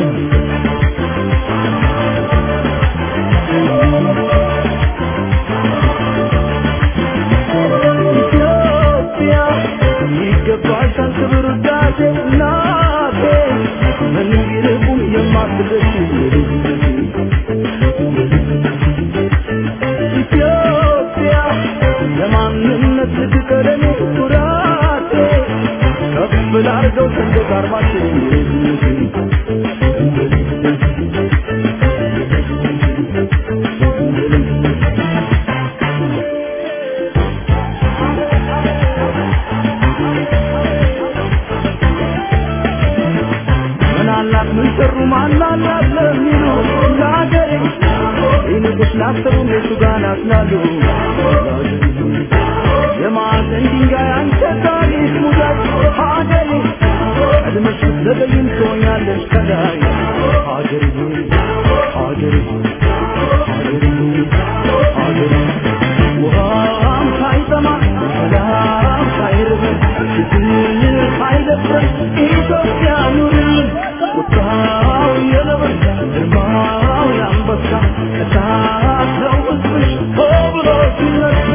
ኢትዮጵያ ይገባሻል ክብር ውዳሴ እናቴ ምንም ቢርቁም የማትደርሺ ኢትዮጵያ ለማንነት ልትቀደሚ ኩራቴ ከፍ ላርገው ሰንደቅ ዓርማችን ምን አላት ምን ሰሩ ማን አላት ለሚሉ ለሀገሬ ይልቅስ ላሰቡ እነሱ ጋር ናትናሉ የማዕዘን ድንጋይ አንተ ታሪክ ሙዳት ሀገሬ ቀድመሽ ብትዘገይም ትሆኛለሽ ከላይ ሀገሬ ሀገሬ ሀገሬ ሀገሬ ውሃም ሳይጠማ ሰላም ሳይርበን ችግር ሳይደፍረን ኢትዮጵያ ኑርልን ቁጣው የነበረ ግርማው የአንበሳ እሳት ነው ሕዝብሽ ሆ ብሎ ሲነሳ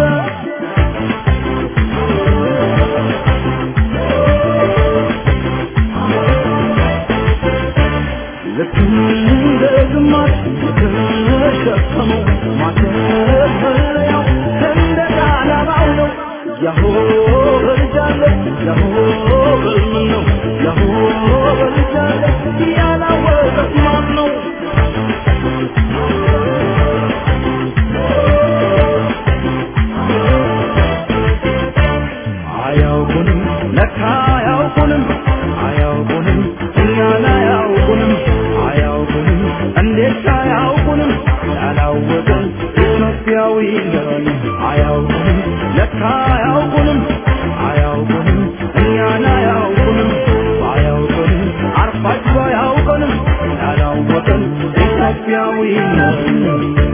ልክ እንደ ግማሽ የተሸከመው ማተፈሪያው ሰንደቅ ዓላማው ነው። ያሆ በልጃለሁ ያሆ በልምን ነው ያሆ በልጃለሁ ያላወቀት ማን ነው? አያውቁንም ለካ አያውቁንም አያውቁንም እኛን አያውቁንም አያውቁንም እንዴት አያውቁንም ያላወቅን ኢትዮጵያዊ ነን አያውቁንም ለካ አያውቁንም አያውቁንም እኛን አያውቁንም አያውቁንም አርፋችሁ አያውቁንም ያላወቅን ኢትዮጵያዊ ነን